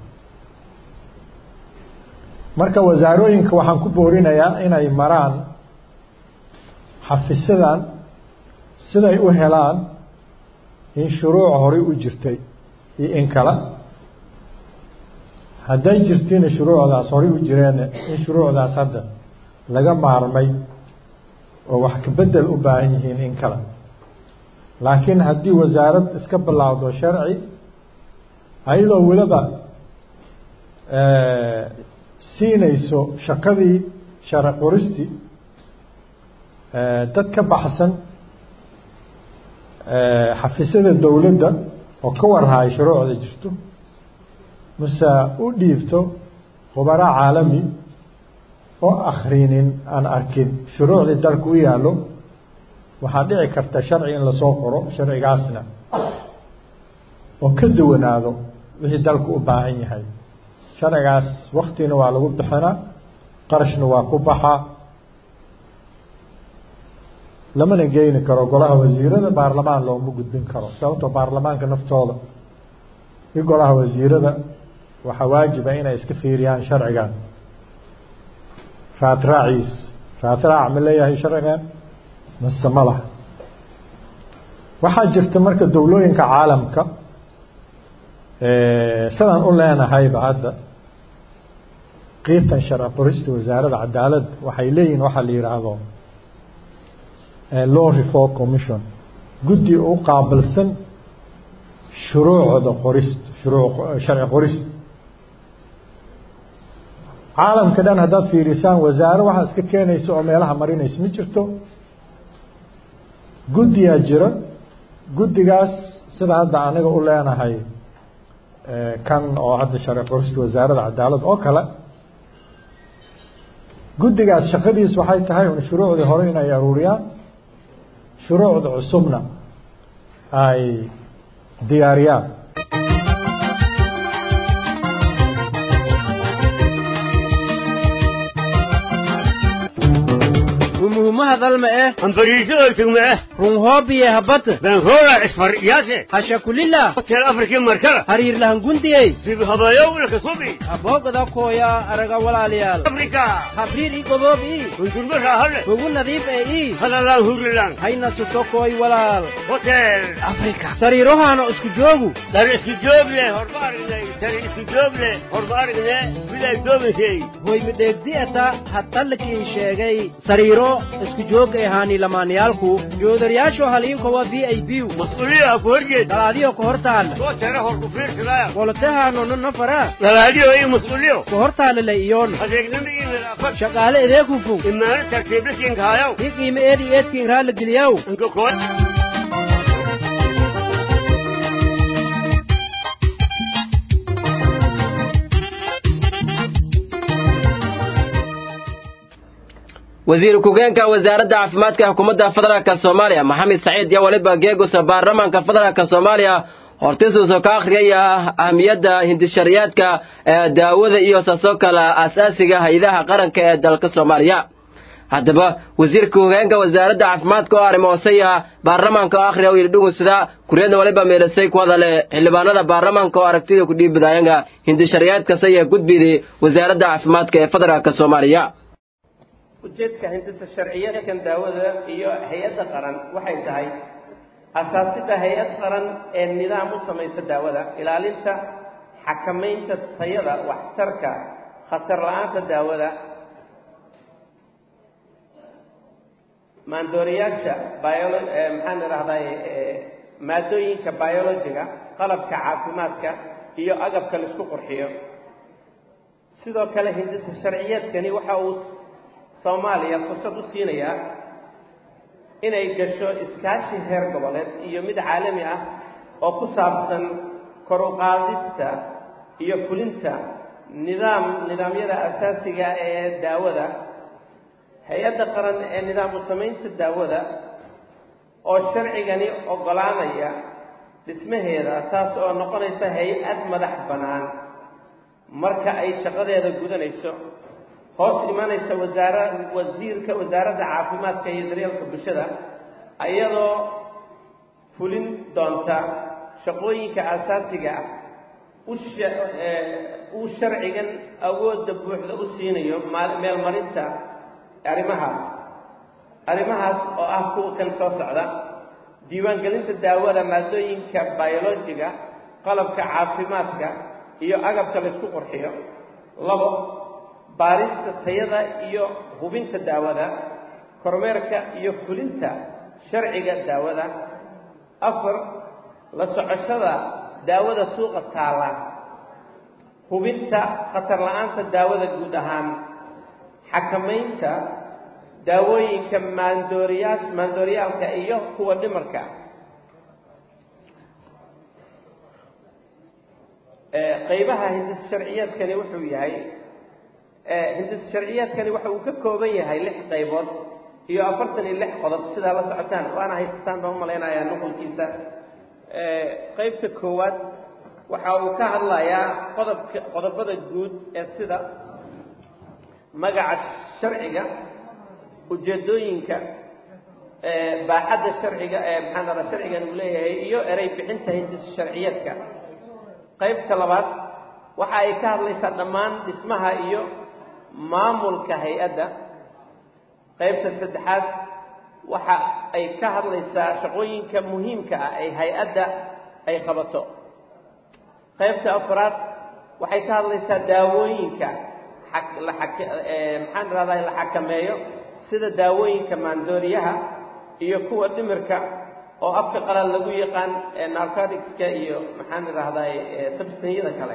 marka wasaarooyinka waxaan ku boorinayaa inay maraan xafisadan siday u helaan in shuruuc horey u jirtay iyo in kale hadday jirtiina shuruucdaas horey u jireen in shuruucdaas hadda laga maarmay oo wax kabedel u baahan yihiin in kale laakiin haddii wasaarad iska bilaawdo sharci ayadoo weliba siinayso shaqadii sharci qoristi dad ka baxsan xafisyada dowladda oo ka warhaay shuruucda jirto mase u dhiibto khubaraa caalami oo akhrinin aan arkin shuruucdii dalka u yaallo waxaa dhici karta sharci in lasoo qoro sharcigaasna oo ka duwanaado wixii dalku u baahan yahay sharcigaas waktina waa lagu bixinaa qarashna waa ku baxaa lamana geyni karo golaha wasiirada baarlamaan looma gudbin karo sababtoo baarlamaanka naftooda iyo golaha wasiirada waxaa waajiba inay iska fiiriyaan sharcigan raadraaciis raadraac ma leeyahay sharcigan mase ma laha waxaa jirta marka dowlooyinka caalamka sidaan u leenahayba hadda qiibtan sharci qorista wasaaradda cadaaladda waxay leeyihin waxaa la yidhaahdo law reform commission guddi u qaabilsan shuruucda qorist shuruu sharci qorist caalamka dhan haddaad fiirisaan wasaare waxaa iska keenaysa oo meelaha marinaysa ma jirto guddiyaa jira guddigaas sida hadda aniga u leenahay kan oo hadda sharci qorista wasaaradda cadaalad oo kale guddigaas shaqadiis waxay tahay un shuruucdii hore inay aruuriyaan shuruucda cusubna ay diyaariyaan umuhumahadalma eh ambariisooltugma eh runhoobiye habata benroora isfar yaase hashakulila hotel afrikii markala hariirlahangundiyey sibhabayowlaka subi aboogada kooya araga walaalayaal afrika habriir i goboob ii hundurma raahale ugu nadiif ee ii halalaan hurilan hayna sutokooy walaal hotel afrika sariirohaana isku joogu dar isku joogle horma aragnay dar isku joogle horma aragne miday doomisay hoy midheegdi'ata hadtalkiin sheegay sariiro isku joog ee haani lamaanayaalku joodaryaasho haliinkowa v i b mas-uuliyaha ku horjeed dalaadiyo ka hortaalla soo tara hor ku fiirsadaya qolotahaano nafara dalaadiyo iyo mas-uuliyo ka hortaallala iyoon adeegnimo iyo nadaafad shaqaale edeekufug imaano tartiiblakiinkaayaw i qiime eedi eedkiin raalla geliyaw inkakood wasiir ku-geenka wasaaradda caafimaadka xukuumadda federaalk soomaaliya maxamed saciid iyo weliba geegusa baarlamaanka federaalk soomaaliya hortisuuso ka akhriyaya ahmiyadda hindishariyaadka ee daawada iyo saasoo kale asaasiga hay-adaha qaranka ee dalka soomaaliya haddaba wasiirka hoggaanka wasaaradda caafimaadka oo arrimo hoosaya baarlamaanka oo akhriya oo yidhi dhugunsida kuriyadna waliba meelasay ku hadale xildhibaanada baarlamaanka oo aragtida ku dhiibadaayanga hindisharciyaadkasa iyo gudbidii wasaaradda caafimaadka ee federaalka soomaaliya ujeedka hindisa sharciyaadkan daawada iyo hay-adda qaran waxay tahay asaasida hay-ad qaran ee nidaam u samaysa daawada ilaalinta xakamaynta tayada waxtarka khatar la-aanta daawada maandooriyaasha biolo maxaan idhahday maadooyinka biologiga qalabka caafimaadka iyo agabka la isku qurxiyo sidoo kale hindisa sharciyeedkani waxa uu soomaaliya fursad u siinayaa inay gasho iskaashi heer goboleed iyo mid caalami ah oo ku saabsan kor u qaadista iyo fulinta nidaam nidaamyada asaasiga ee daawada hay-adda qaran ee nidaam u samaynta daawada oo sharcigani oggolaanaya dhismaheeda taas oo noqonaysa hay-ad madax bannaan marka ay shaqadeeda gudanayso hoos imanaysa wasaara wasiirka wasaaradda caafimaadka iyo daryeelka bulshada iyadoo fulin doonta shaqooyinka asaasiga ah uu sharcigan awoodda buuxda u siinayo meelmarinta arrimahaas arrimahaas oo ah kuwa kan soo socda diiwaangelinta daawada maadooyinka biologiga qalabka caafimaadka iyo agabka la isku qurxiyo labo baarista tayada iyo hubinta daawada kormeerka iyo fulinta sharciga daawada afar la socoshada daawada suuqa taalla hubinta khatar la-aanta daawada guud ahaan xakamaynta daawooyinka maandooriyaas maandooriyaalka iyo kuwa dhimarka qaybaha hindis sharciyeedkani wuxuu yahay hindis sharciyeedkani waxa uu ka kooban yahay lix qaybood iyo afartan iyo lix qodob sidaa la socotaan waana haysataan baan umalaynayaa nuqulkiisa qaybta koowaad waxa uu ka hadlayaa qodobka qodobada guud ee sida magaca sharciga ujeedooyinka baaxadda sharciga ee maxaan dhadaa sharcigan uu leeyahay iyo erey bixinta hindis sharciyeedka qaybta labaad waxa ay ka hadlaysaa dhammaan dhismaha iyo maamulka hay-adda qaybta saddexaad waxa ay ka hadlaysaa shaqooyinka muhiimka ah ee hay-adda ay qabato qaybta afraad waxay ka hadlaysaa daawooyinka maxaan irahdaa la xakameeyo sida daawooyinka maandooriyaha iyo kuwa dhimirka oo afka qalal lagu yaqaan narcoticska iyo maxaan idhaahdaa substanyada kale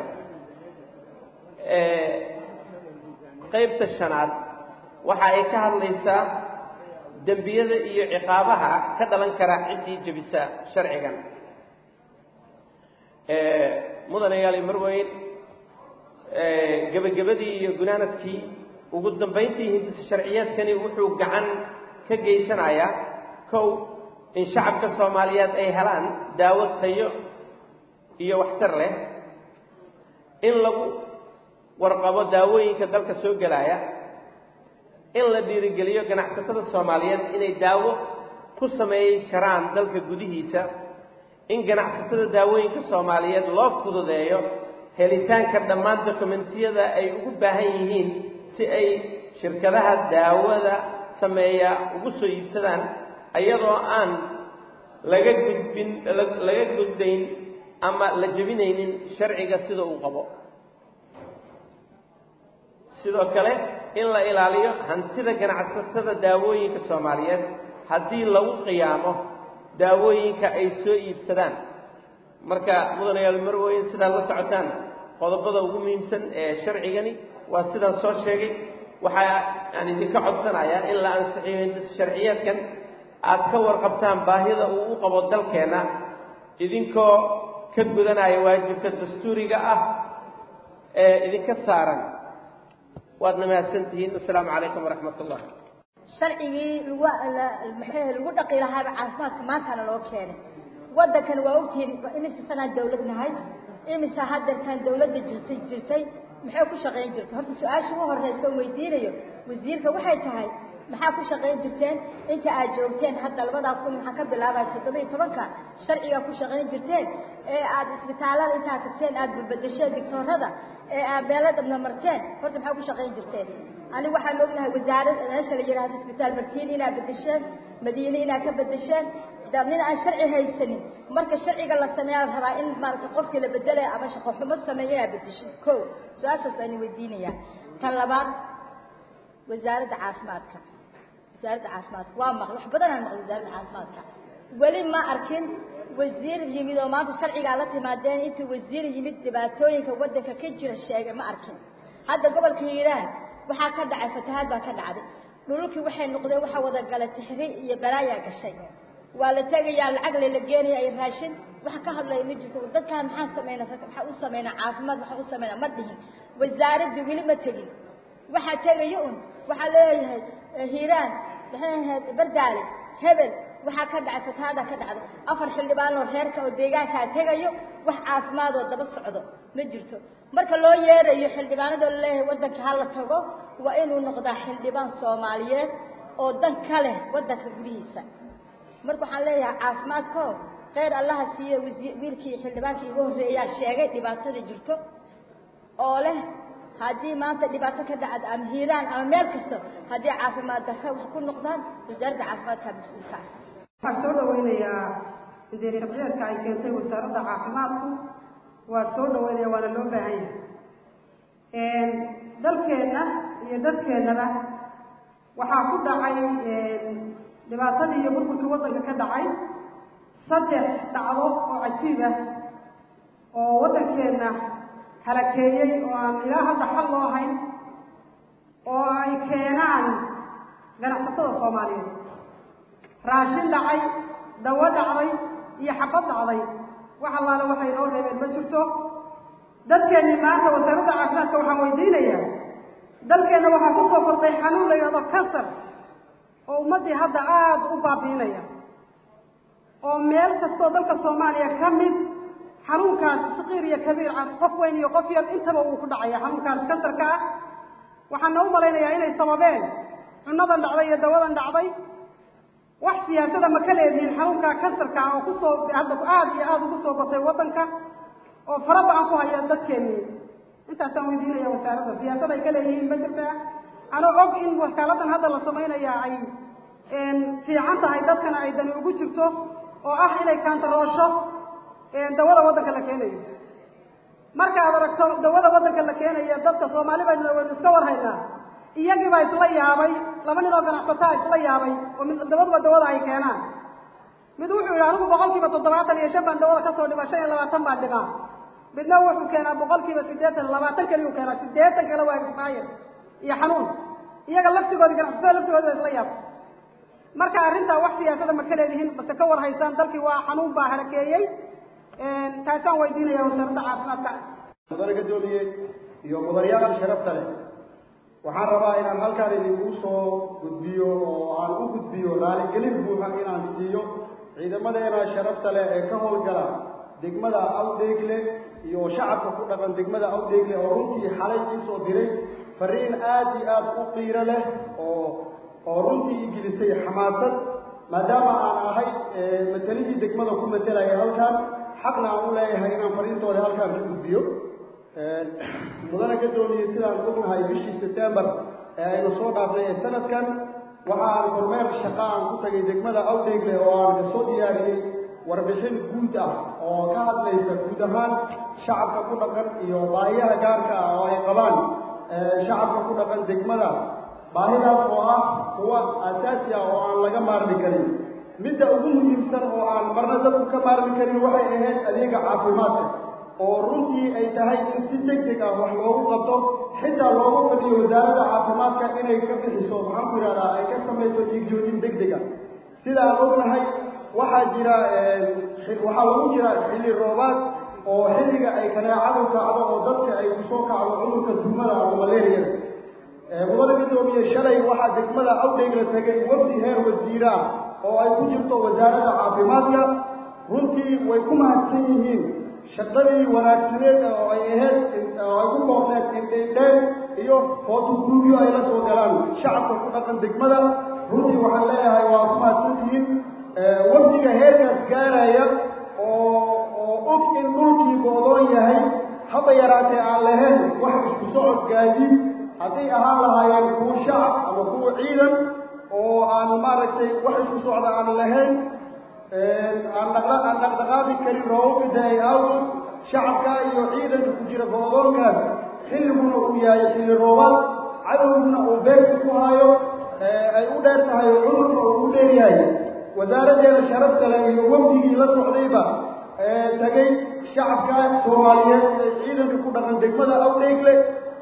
qaybta shanaad waxa ay ka hadlaysaa dembiyada iyo ciqaabaha ka dhalan kara ciddii jebisa sharcigan mudanayaal marweyn gebagabadii iyo gunaanadkii ugu dambayntii hindisa sharciyeedkani wuxuu gacan ka geysanayaa kow in shacabka soomaaliyeed ay helaan daawo tayo iyo waxtar leh in lagu warqabo daawooyinka dalka soo gelaya in la dhiirigeliyo ganacsatada soomaaliyeed inay daawo ku sameeyi karaan dalka gudihiisa in ganacsatada daawooyinka soomaaliyeed loo fududeeyo helitaanka dhammaan dokumentiyada ay ugu baahan yihiin si ay shirkadaha daawada sameeya ugu soo iibsadaan iyadoo aan laga gudbin laga gudbayn ama la jebinaynin sharciga sida uu qabo sidoo kale in la ilaaliyo hantida ganacsatada daawooyinka soomaaliyeed haddii lagu qiyaamo daawooyinka ay soo iibsadaan marka mudanayaal marweyn sidaad la socotaan qodobada ugu muhiimsan ee sharcigani waa sidaan soo sheegay waxa aan idinka codsanayaa in la ansixiyo hindis sharciyeedkan aad ka warqabtaan baahida uu u qabo dalkeenna idinkoo ka gudanaya waajibka dastuuriga ah ee idinka saaran waadna mahadsantihiin assalaamu calaykum waraxmat ullah sharcigii lagu maxay lagu dhaqi lahaaba caafimaadka maantana loo keenay waddankana waa ogtihiin imise sanaan dawlad nahay imise haddeertaan dawladda jirtay jirtay maxay ku shaqayn jirtay horta su-aasha ugu horreysa oo weydiinayo wasiirka waxay tahay maxaa ku shaqayn jirteen inta aad joogteen hadda labadaa kun maxaa ka bilaabaya toddoba iyo tobanka sharciga ku shaqayn jirteen ee aad isbitaalada intaad tagteen aad babadasheen dictoorada ee aad beelo dhabna marteen horta maxaa ku shaqayn jirteen anigu waxaan ognahay wasaarad meesha la yidhahdo isbitaal martiin inaad bedesheen madiine inaad ka bedesheen nin aan sharci haysanin marka sharciga la sameeyaa la rabaa in maaragtay qofkii la bedelaya ama shaqo xumo sameeya inaad bedesho ko su-aashaas aan weydiinayaa tan labaad wasaaradda caafimaadka wasaaradda caafimaadka waa maql wax badan aan maql wasaaradda caafimaadka weli ma arkin wasiir yimid oo maanta sharcigaa la timaadeen intuu wasiir yimid dhibaatooyinka waddanka ka jira sheegay ma arkin hadda gobolka hiiraan waxaa ka dhacay fatahaad baa ka dhacday dhululkii waxay noqdeen waxaa wada galay tixri iyo balaayaa gashay waa la tegayaa lacag lela geenaya ay raashin wax ka hadlaya ma jirto dadkaan maxaan sameynaa maxaa u sameynaa caafimaad waxaa u sameynaa ma dhihin wasaaraddii weli ma tegin waxaa tegaya un waxaa leeyahay hiiraan maxay ahayd bardaale hebel waxaa ka dhacay fatahaada ka dhacday afar xildhibaan oo reerka oo deegaankaa tegayo wax caafimaad oo daba socdo ma jirto marka loo yeerayo xildhibaanadoo laleeyahay waddanka hala tago waa inuu noqdaa xildhibaan soomaaliyeed oo dan ka leh waddanka gudihiisa marka waxaan leeyahay caafimaadko kheyr allaha siiye wiilkii xildhibaankii igu horreeyaa sheegay dhibaatada jirto oo leh haddii maanta dhibaato ka dhacda ama hiiraan ama meel kasta haddii caafimaad darro wax ku noqdaan wasaaradda caafimaadka mas-uulka ah waxaan soo dhawaynayaa indee sharciyeedka ay keentay wasaaradda caafimaadku waa soo dhawaynaya waana loo baahan yahay dalkeenna iyo dadkeennaba waxaa ku dhacay dhibaatadii iyo burburkii waddanka ka dhacay saddex dhacdo oo cajiib ah oo waddankeenna halakeeyey oo aan ilaa hadda xal loo hayn oo ay keenaan ganacsatada soomaaliyeed raashin dhacay dawo dhacday iyo xabad dhacday wax allaale waxay noo reebeen ma jirto dadkeennii maanta wasaaradda caafimaadka waxaan weydiinayaa dalkeenna waxaa ku soo kordhay xanuun la yidhahdo kansar oo ummaddii hadda aada u baabiinaya oo meel kastoo dalka soomaaliya ka mid xanuunkaas saqiir iyo kabiir ah qof weyn iyo qof yar intaba uu ku dhacaya xanuunkaas kansarka ah waxaana u malaynayaa inay sababeen cunadan dhacday iyo dawadan dhacday wax siyaasada ma ka leedihiin xanuunkaa kansarka ah oo kusoo hadda aada iyo aada ugu soo batay waddanka oo fara ba-an ku haya dadkeennii intaasaan weydiinaya wasaaradda siyaasad ay ka leeyihiin ma jirtaa anoo og in wakaaladdan hadda la samaynaya ay fiican tahay dadkana ay dani ugu jirto oo ah inay kaantaroosho dawada waddanka la keenayo marka aad aragto dawada waddanka la keenayo dadka soomaali baynu waynu iska warhaynaa iyagii baa isla yaabay laba nin oo ganacsataa isla yaabay oo mid dawaduba dawada ay keenaan mid wuxuu yidhi anigu boqolkiiba toddobaatan iyo shan baan dawada kasoo dhiba shan iyo labaatan baan dhibaa midna wuxuu keenaa boqolkiiba siddeetan labaatan keliyu keenaa siddeetan kale waa expired iyo xanuun iyaga laftigoodi ganacsatada laftigoodi baa isla yaabay marka arrintaa wax siyaasada ma ka leedihiin base ka war haysaan dalkii waa xanuun baa harakeeyey taasaan weydiinaya wasaaradda caafimaadka mudane gadoomiye iyo mudanayaasha sharafta leh waxaan rabaa inaan halkaan idinku soo gudbiyo oo aan u gudbiyo raaligelin buuxa inaan siiyo ciidamadeena sharafta leh ee ka howlgala degmada awdheegle iyo shacabka ku dhaqan degmada awdheegle oo runtii xalay iisoo diray fariin aad iyo aad u qiiro leh oo oo runtii igelisay xamaasad maadaama aan ahay matelidii degmada ku matelaya halkan xaqna aan u leeyahay inaan fariintooda halkaan ka gudbiyo mudane gadoomiye sidaan ognahay bishii sebtembar ee aynu soo dhaafnay ee sanadkan waxa aan kormeer shaqa aan ku tagay degmada awdheegle oo aan kasoo diyaariyey warbixin guud ah oo ka hadlaysa guud ahaan shacabka ku dhaqan iyo baahiyaha gaarka ah oo ay qabaan shacabka ku dhaqan degmada baahidaas oo ah kuwa asaasi ah oo aan laga maarmi karin midda ugu muhiimsan oo aan marna dadku ka maarmi karin waxay ahayd adeega caafimaadka oo runtii ay tahay in si deg deg ah wax loogu qabto xitaa loogu fadhiyo wasaaradda caafimaadka inay ka bixiso maxaan ku yidhahdaa ay ka samayso dhiigjoojin deg deg ah sida aan ognahay waxaa jira waxaa lagu jira xilli roobaad oo xilliga ay kaneecadu kacdo oo dadka ay kusoo kacdo cudurka duumada ama malaariyada mudane gadoomiye shalay waxaa degmada awdheegla tegay wafdi heer wasiire ah oo ay ku jirto wasaaradda caafimaadka runtii way ku mahadsan yihiin shaqadii wanaagsaneed oo ay ahayd oo ay ku koobneed indheindheen iyo footogruubyo ay la soo galaan shacabka ku dhaqan degmada runtii waxaan leeyahay waa ku mahadsantihiin wafdiga heerkaas gaaraya oo oo og in dhulkii goodoon yahay haba yaraatee aan lahayn wax isku socod gaadiid hadday ahaan lahaayeen kuwa shacab ama kuwa ciidan oo aan maaragtay wax isku socda aan lahayn aan dhaqla aan dhaqdhaqaaqi karin roobabka da-ay awgeed shacabka iyo ciidanka ku jira goodoonkaas xilliguna uu yahay xilli roobaad cadowguna uu beerta ku hayo ay u dheer tahay cudurka uu u dheer yahay wasaaraddeena sharafta leh iyo wafdigii la socdayba tagay shacabka soomaaliyeed ee ciidanka ku dhaqan degmada awdheegle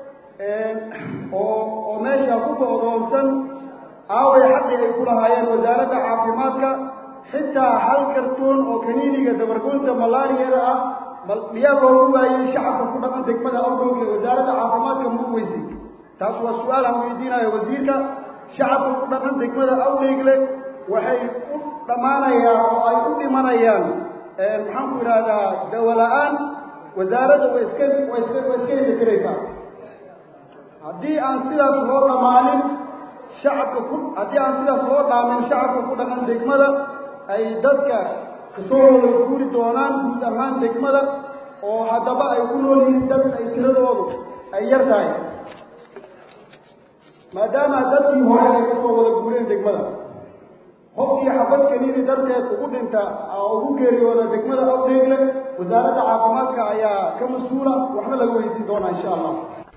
oo oo meesha ku go'doonsan aaway xaqii ay ku lahaayeen wasaaradda caafimaadka xitaa hal kartoon oo kaniiniga dabargoynta malaariyada ah miyaa loogu waayey shacabka ku dhaqan degmada awdheegle wasaaradda caafimaadka ma weysay taas waa su-aal aan weydiinayo wasiirka shacabka ku dhaqan degmada awdheegle waxay u dhammaanayaan oo ay u dhimanayaan maxaan ku idhahdaa dawo la-aan wasaaradda way iska way iska way iska helikaraysaa haddii aan sidaas loo dhammaanin shacabka ku haddii aan sidaas loo dhaamin shacabka ku dhaqan degmada ay dadka kasoo wada guuri doonaan guud ahaan degmada oo haddaba ay ku nool yihiin dad ay tiradoodu ay yar tahay maadaama dadkii hore ay kasoo wada guureen degmada qofkii xabad kaniini darteed ugu dhinta oo ugu geeriyooda degmada awdheegle wasaaradda caafimaadka ayaa ka mas-uula waxna laga weydiin doonaa insha allah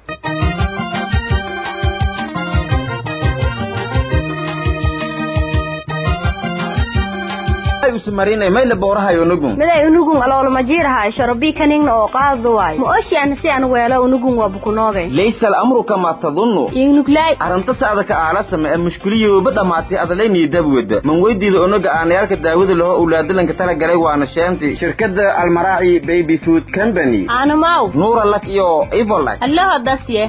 miday unugun aloolmajiirahay shorobii kaningna oo qaadu waay ma oshian si an weelo unugun waa bukunooge laysa alamru kamaa tadunnu ingnuglay arrinta sacdaka aalasame ee mushkiliyooba dhammaatay adalaynii dabwada man weydiida onaga aanayaalka daawada laho owlaadalanka tala galay waana sheenti shirkadda almaraaci baby food company aanumaw nuura lak iyo ivolak allaho dasye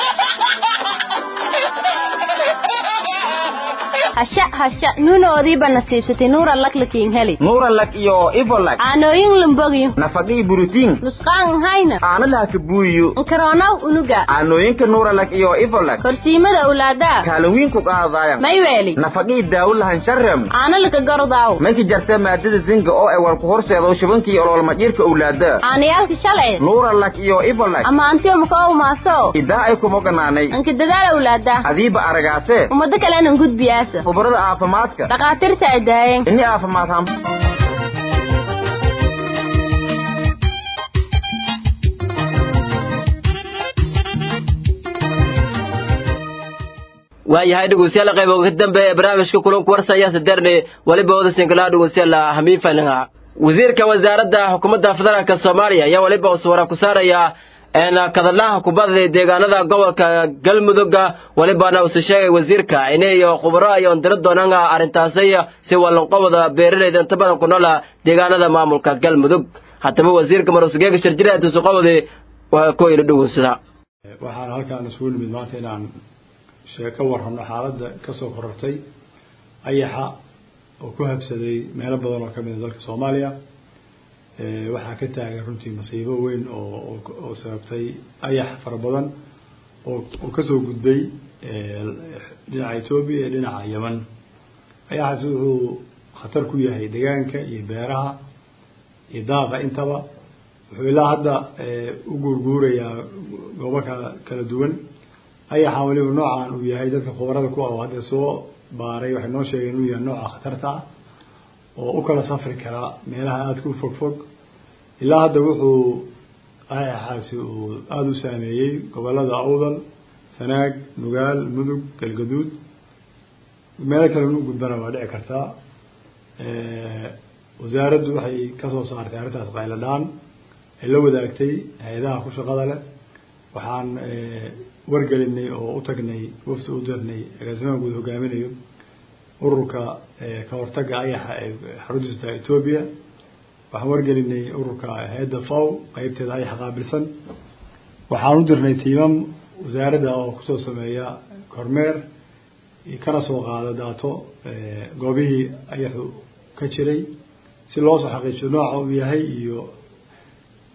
hasha hasha nuunoodiiba nasiibsatay nuura laklakiin heli nuura lak iyo ivolak caanooyin lambogiyo nafaqii burutiin nusqaan hayna caano lahaka buuyo nkaroonaw unuga caanooyinka nuura lak iyo ivolak korsiimada owlaadaa kaalin ku qaadaayan may weeli nafaqii daawo lahan sharem caano laka garodaaw mayka jarta maadada zinga oo ay walku horseedo shubankii oloolmadhiirka owlaada caanayaalka shalay nuura lak iyo ivolak ama antiyo makoow maaso idaa ay kumoganaanay anka dadaal owlaada adiiba aragaase ummado kalenan gudbiyaasa khubarada caafimaadka dhakhaatiirta ay daayeen ini caafimaad ham waayahay dhegeystayaal qayb ka dambe ee barnaamijka kulanku warsaya sadarne waliba wada sinkalaha dhegeystayaal hamiin falinga wasiirka wasaaradda xukuumadda federaalka soomaaliya ayaa waliba uswara ku saaraya kadalaha kubadda deegaanada gobolka galmudugga walibana use sheegay wasiirka inay khubaro ay ondiro doonaan arrintaasi si walanqobada beeralayda inta badan ku noola deegaanada maamulka galmudug haddaba wasiirka marusgeega shirjira tusuqobadi waa ku yidhi dhugunsada waxaan halkaan isugu nimid maanta inaan sheeko warrano xaaladda kasoo korortay ayaxa oo ku habsaday meelo badan oo kamid a dalka soomaaliya waxaa ka taagan runtii masiibo weyn oo oo sababtay ayax fara badan oo oo kasoo gudbay dhinaca etoobiya iyo dhinaca yeman ayaxaasi wuxuu khatar ku yahay deegaanka iyo beeraha iyo daaqa intaba wuxuu ilaa hadda u guurguurayaa goobo kala kala duwan ayaxaan weliba noocan uu yahay dadka khubarada ku ah oo hadda soo baaray waxay noo sheegeen inuu yahay nooca khatarta ah oo u kala safri karaa meelaha aadka u fog fog ilaa hadda wuxuu ayaxaasi uu aada u saameeyey gobolada awdal sanaag nugaal mudug galgaduud meelo kale inu gudbana waa dhici kartaa wasaaraddu waxay kasoo saartay arrintaas qayladhaan ay la wadaagtay hay-adaha ku shaqada leh waxaan wargelinay oo u tagnay wafti u dirnay agaasimaha guud hogaaminayo ururka ka hortaga ayaxa ee xaruntiisu tahay etoobiya waxaan wargelinay ururka hay-adda faw qeybteeda ayaxa qaabilsan waxaan u dirnay tiimam wasaaradda oo kusoo sameeya kormeer kana soo qaada daato goobihii ayaxu ka jiray si loo soo xaqiijiyo nooca uu yahay iyo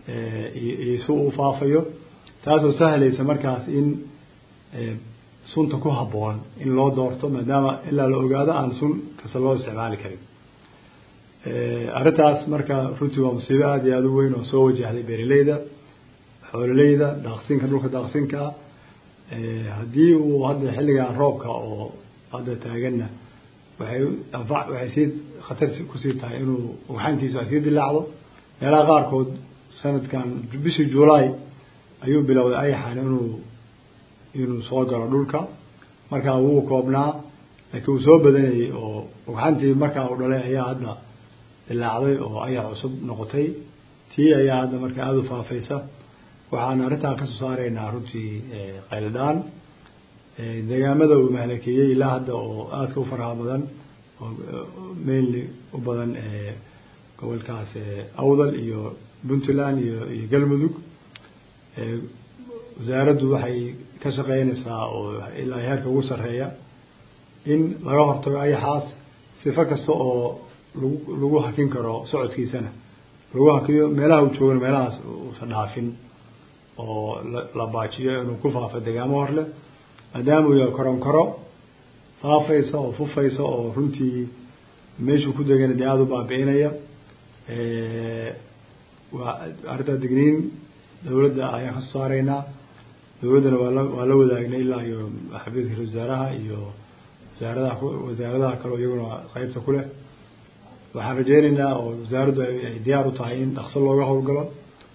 iyo si uu faafayo taasoo sahlaysa markaas in sunta ku habboon in loo doorto maadaama ilaa la ogaado aan sun kasta loo isticmaali karin arrintaas marka runtii waa musiibo aada iyo aada u weyn oo soo wajahday beeraleyda xoololeyda daaqsinka dhulka daaqsinkaa haddii uu hadda xilligan roobka oo hadda taaganna waxay anfa waxay sii khatar kusii tahay inuu ugxantiisu ay sii dilaacdo meelaha qaarkood sanadkan bishii juulaay ayuu bilowday ayaxan inuu inuu soo galo dhulka markaa wuu koobnaa laakiin uu soo badanayay oo ugxantii markaa uu dhalay ayaa hadda dilaacday oo ayax cusub noqotay tii ayaa hadda marka aada u faafaysa waxaan arrintan kasoo saaraynaa runtii qayladhaan deegaamada uu mahalakeeyey ilaa hadda oo aadka u faraha badan oo mainly u badan gobolkaas awdal iyo puntland iyo iyo galmudug wasaaraddu waxay ka shaqeynaysaa oo ilaa heerka ugu sarreeya in laga hortago ayaxaas sifo kasta oo lagu lagu hakin karo socodkiisana lagu hakiyo meelaha uu joogana meelahaas uusan dhaafin oo la baajiyo inuu ku faafo degaamo hor leh maadaama uu yahay koronkoro faafaysa oo fufaysa oo runtii meeshuu ku degana dee aada u baabi'inaya waa arrintaa digniin dawladda ayaan kasoo saaraynaa dawladdana waa la waa la wadaagnay ilaa iyo xafiiska wasaaraha iyo wasaaradaha wasaaradaha kaleo iyaguna qeybta ku leh waxaan rajeynaynaa oo wasaaraddu ay diyaar u tahay in dhaqso looga howlgalo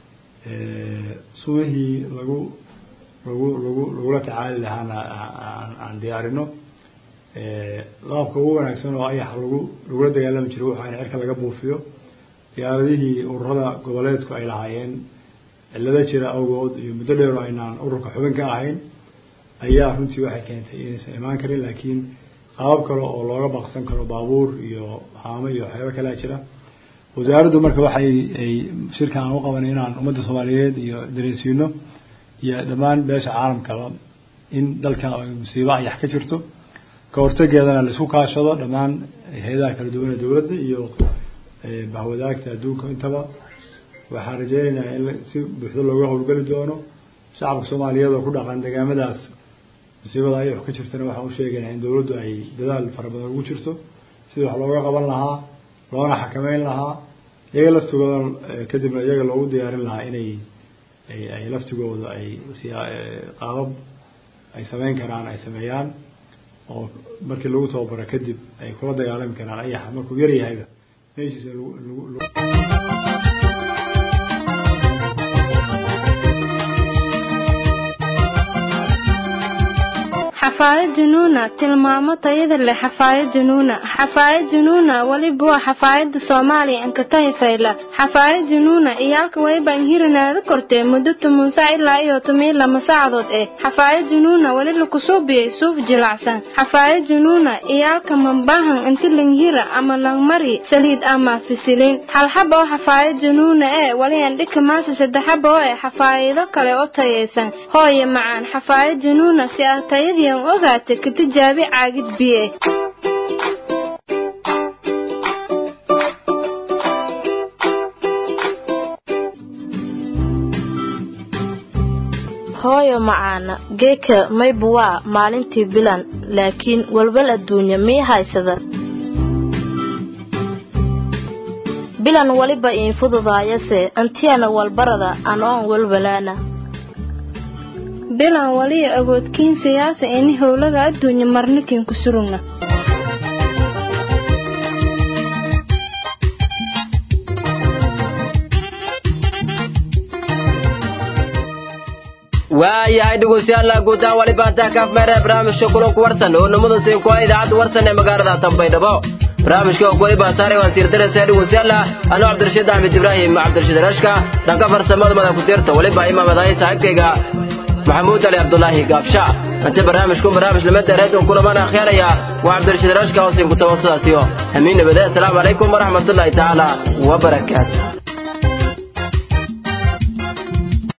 sumihii lagu lagu lagu lagula tacaali lahaana aan diyaarino qaabka ugu wanaagsan oo ayax lagu lagula dagaalami jiray waxa in cirka laga buufiyo diyaaradihii ururada goboleedku ay lahaayeen cillado jira awgood iyo muddo dheer oo aynaan ururka xubin ka ahayn ayaa runtii waxay keentay inaysan imaan karin laakiin qaabab kale oo looga baqsan karo baabuur iyo haamo iyo waxyaaba kalea jira wasaaraddu marka waxay ay shirkan aan u qabanay inaan ummadda soomaaliyeed iyo dareensiino iyo dhammaan beesha caalamkaba in dalkan ay musiibo ayax ka jirto ka hortageedana la isku kaashado dhammaan hay-adaha kala duwan ee dowladda iyo bahwadaagta adduunka intaba waxaan rajeynaynaa in si buuxdo looga howlgeli doono shacabka soomaaliyeed oo ku dhaqan degaamadaas musiibada ayax ka jirtana waxaan u sheegaynaa in dowladdu ay dadaal fara badan ugu jirto sidii wax looga qaban lahaa loona xakameyn lahaa iyaga laftigooda kadibna iyaga loogu diyaarin lahaa inay ay ay laftigooda ay qaabab ay sameyn karaan ay sameeyaan oo markii lagu tababaro kadib ay kula dagaalami karaan ayaxa markuu yar yahayba meeshiisa lagu xafaayad junuuna tilmaamo tayada leh xafaayad junuuna xafaayad junuuna weliba waa xafaayada soomaaliya ankatahi fayla xafaayad junuuna iyaalka waybaan hirinaada kortee muddo toban sac ilaa iyo toban lama saacadood eh xafaayad junuuna weli lakusuubiyey suuf jilacsan xafaayad junuuna iyaalka mambahan inti langhira ama langmari saliid ama fisilin halxaba oo xafaayad junuuna ee weli andhika maasa saddexaba oo eh xafaayido kale oo tayaysan hooye macaan xafaayad junuuna si ah tayadii ogaata ka tijaabi caagid biye hooyo macaana geeka maybu waa maalintii bilan laakiin walwal adduunya mii haysada bilan weliba iin fududaayase antiyana walbarada anoon walwalaana bilan waliya awoodkiin siyaasa ini howlaga adduunya marnikin ku surugna waayahay dhegeystayaal guutaan wali baantaa kaaf meere barnaamijka kulanku warsan oo nimada siin kuwa idaacadda warsan ee magaalada tanbaydhabo barnaamijka kuwadi baataare waan siirdaraysaa dhegeystayaal anuu cabdirashiid axmed ibraahim cabdirashiid rashka dhanka farsamada mada ku tiirta waliba imaamadahay saaxiibkayga maxamuud ali cabdulaahi gaabsha inta barnaamijku barnaamij lamada reedon kulamana akheeraya waa cabdirashiid rashka oo siin ku tawasadaasiyo amiin nabade asalaamu calaykum waraxmatullaahi tacaala wabarakaatu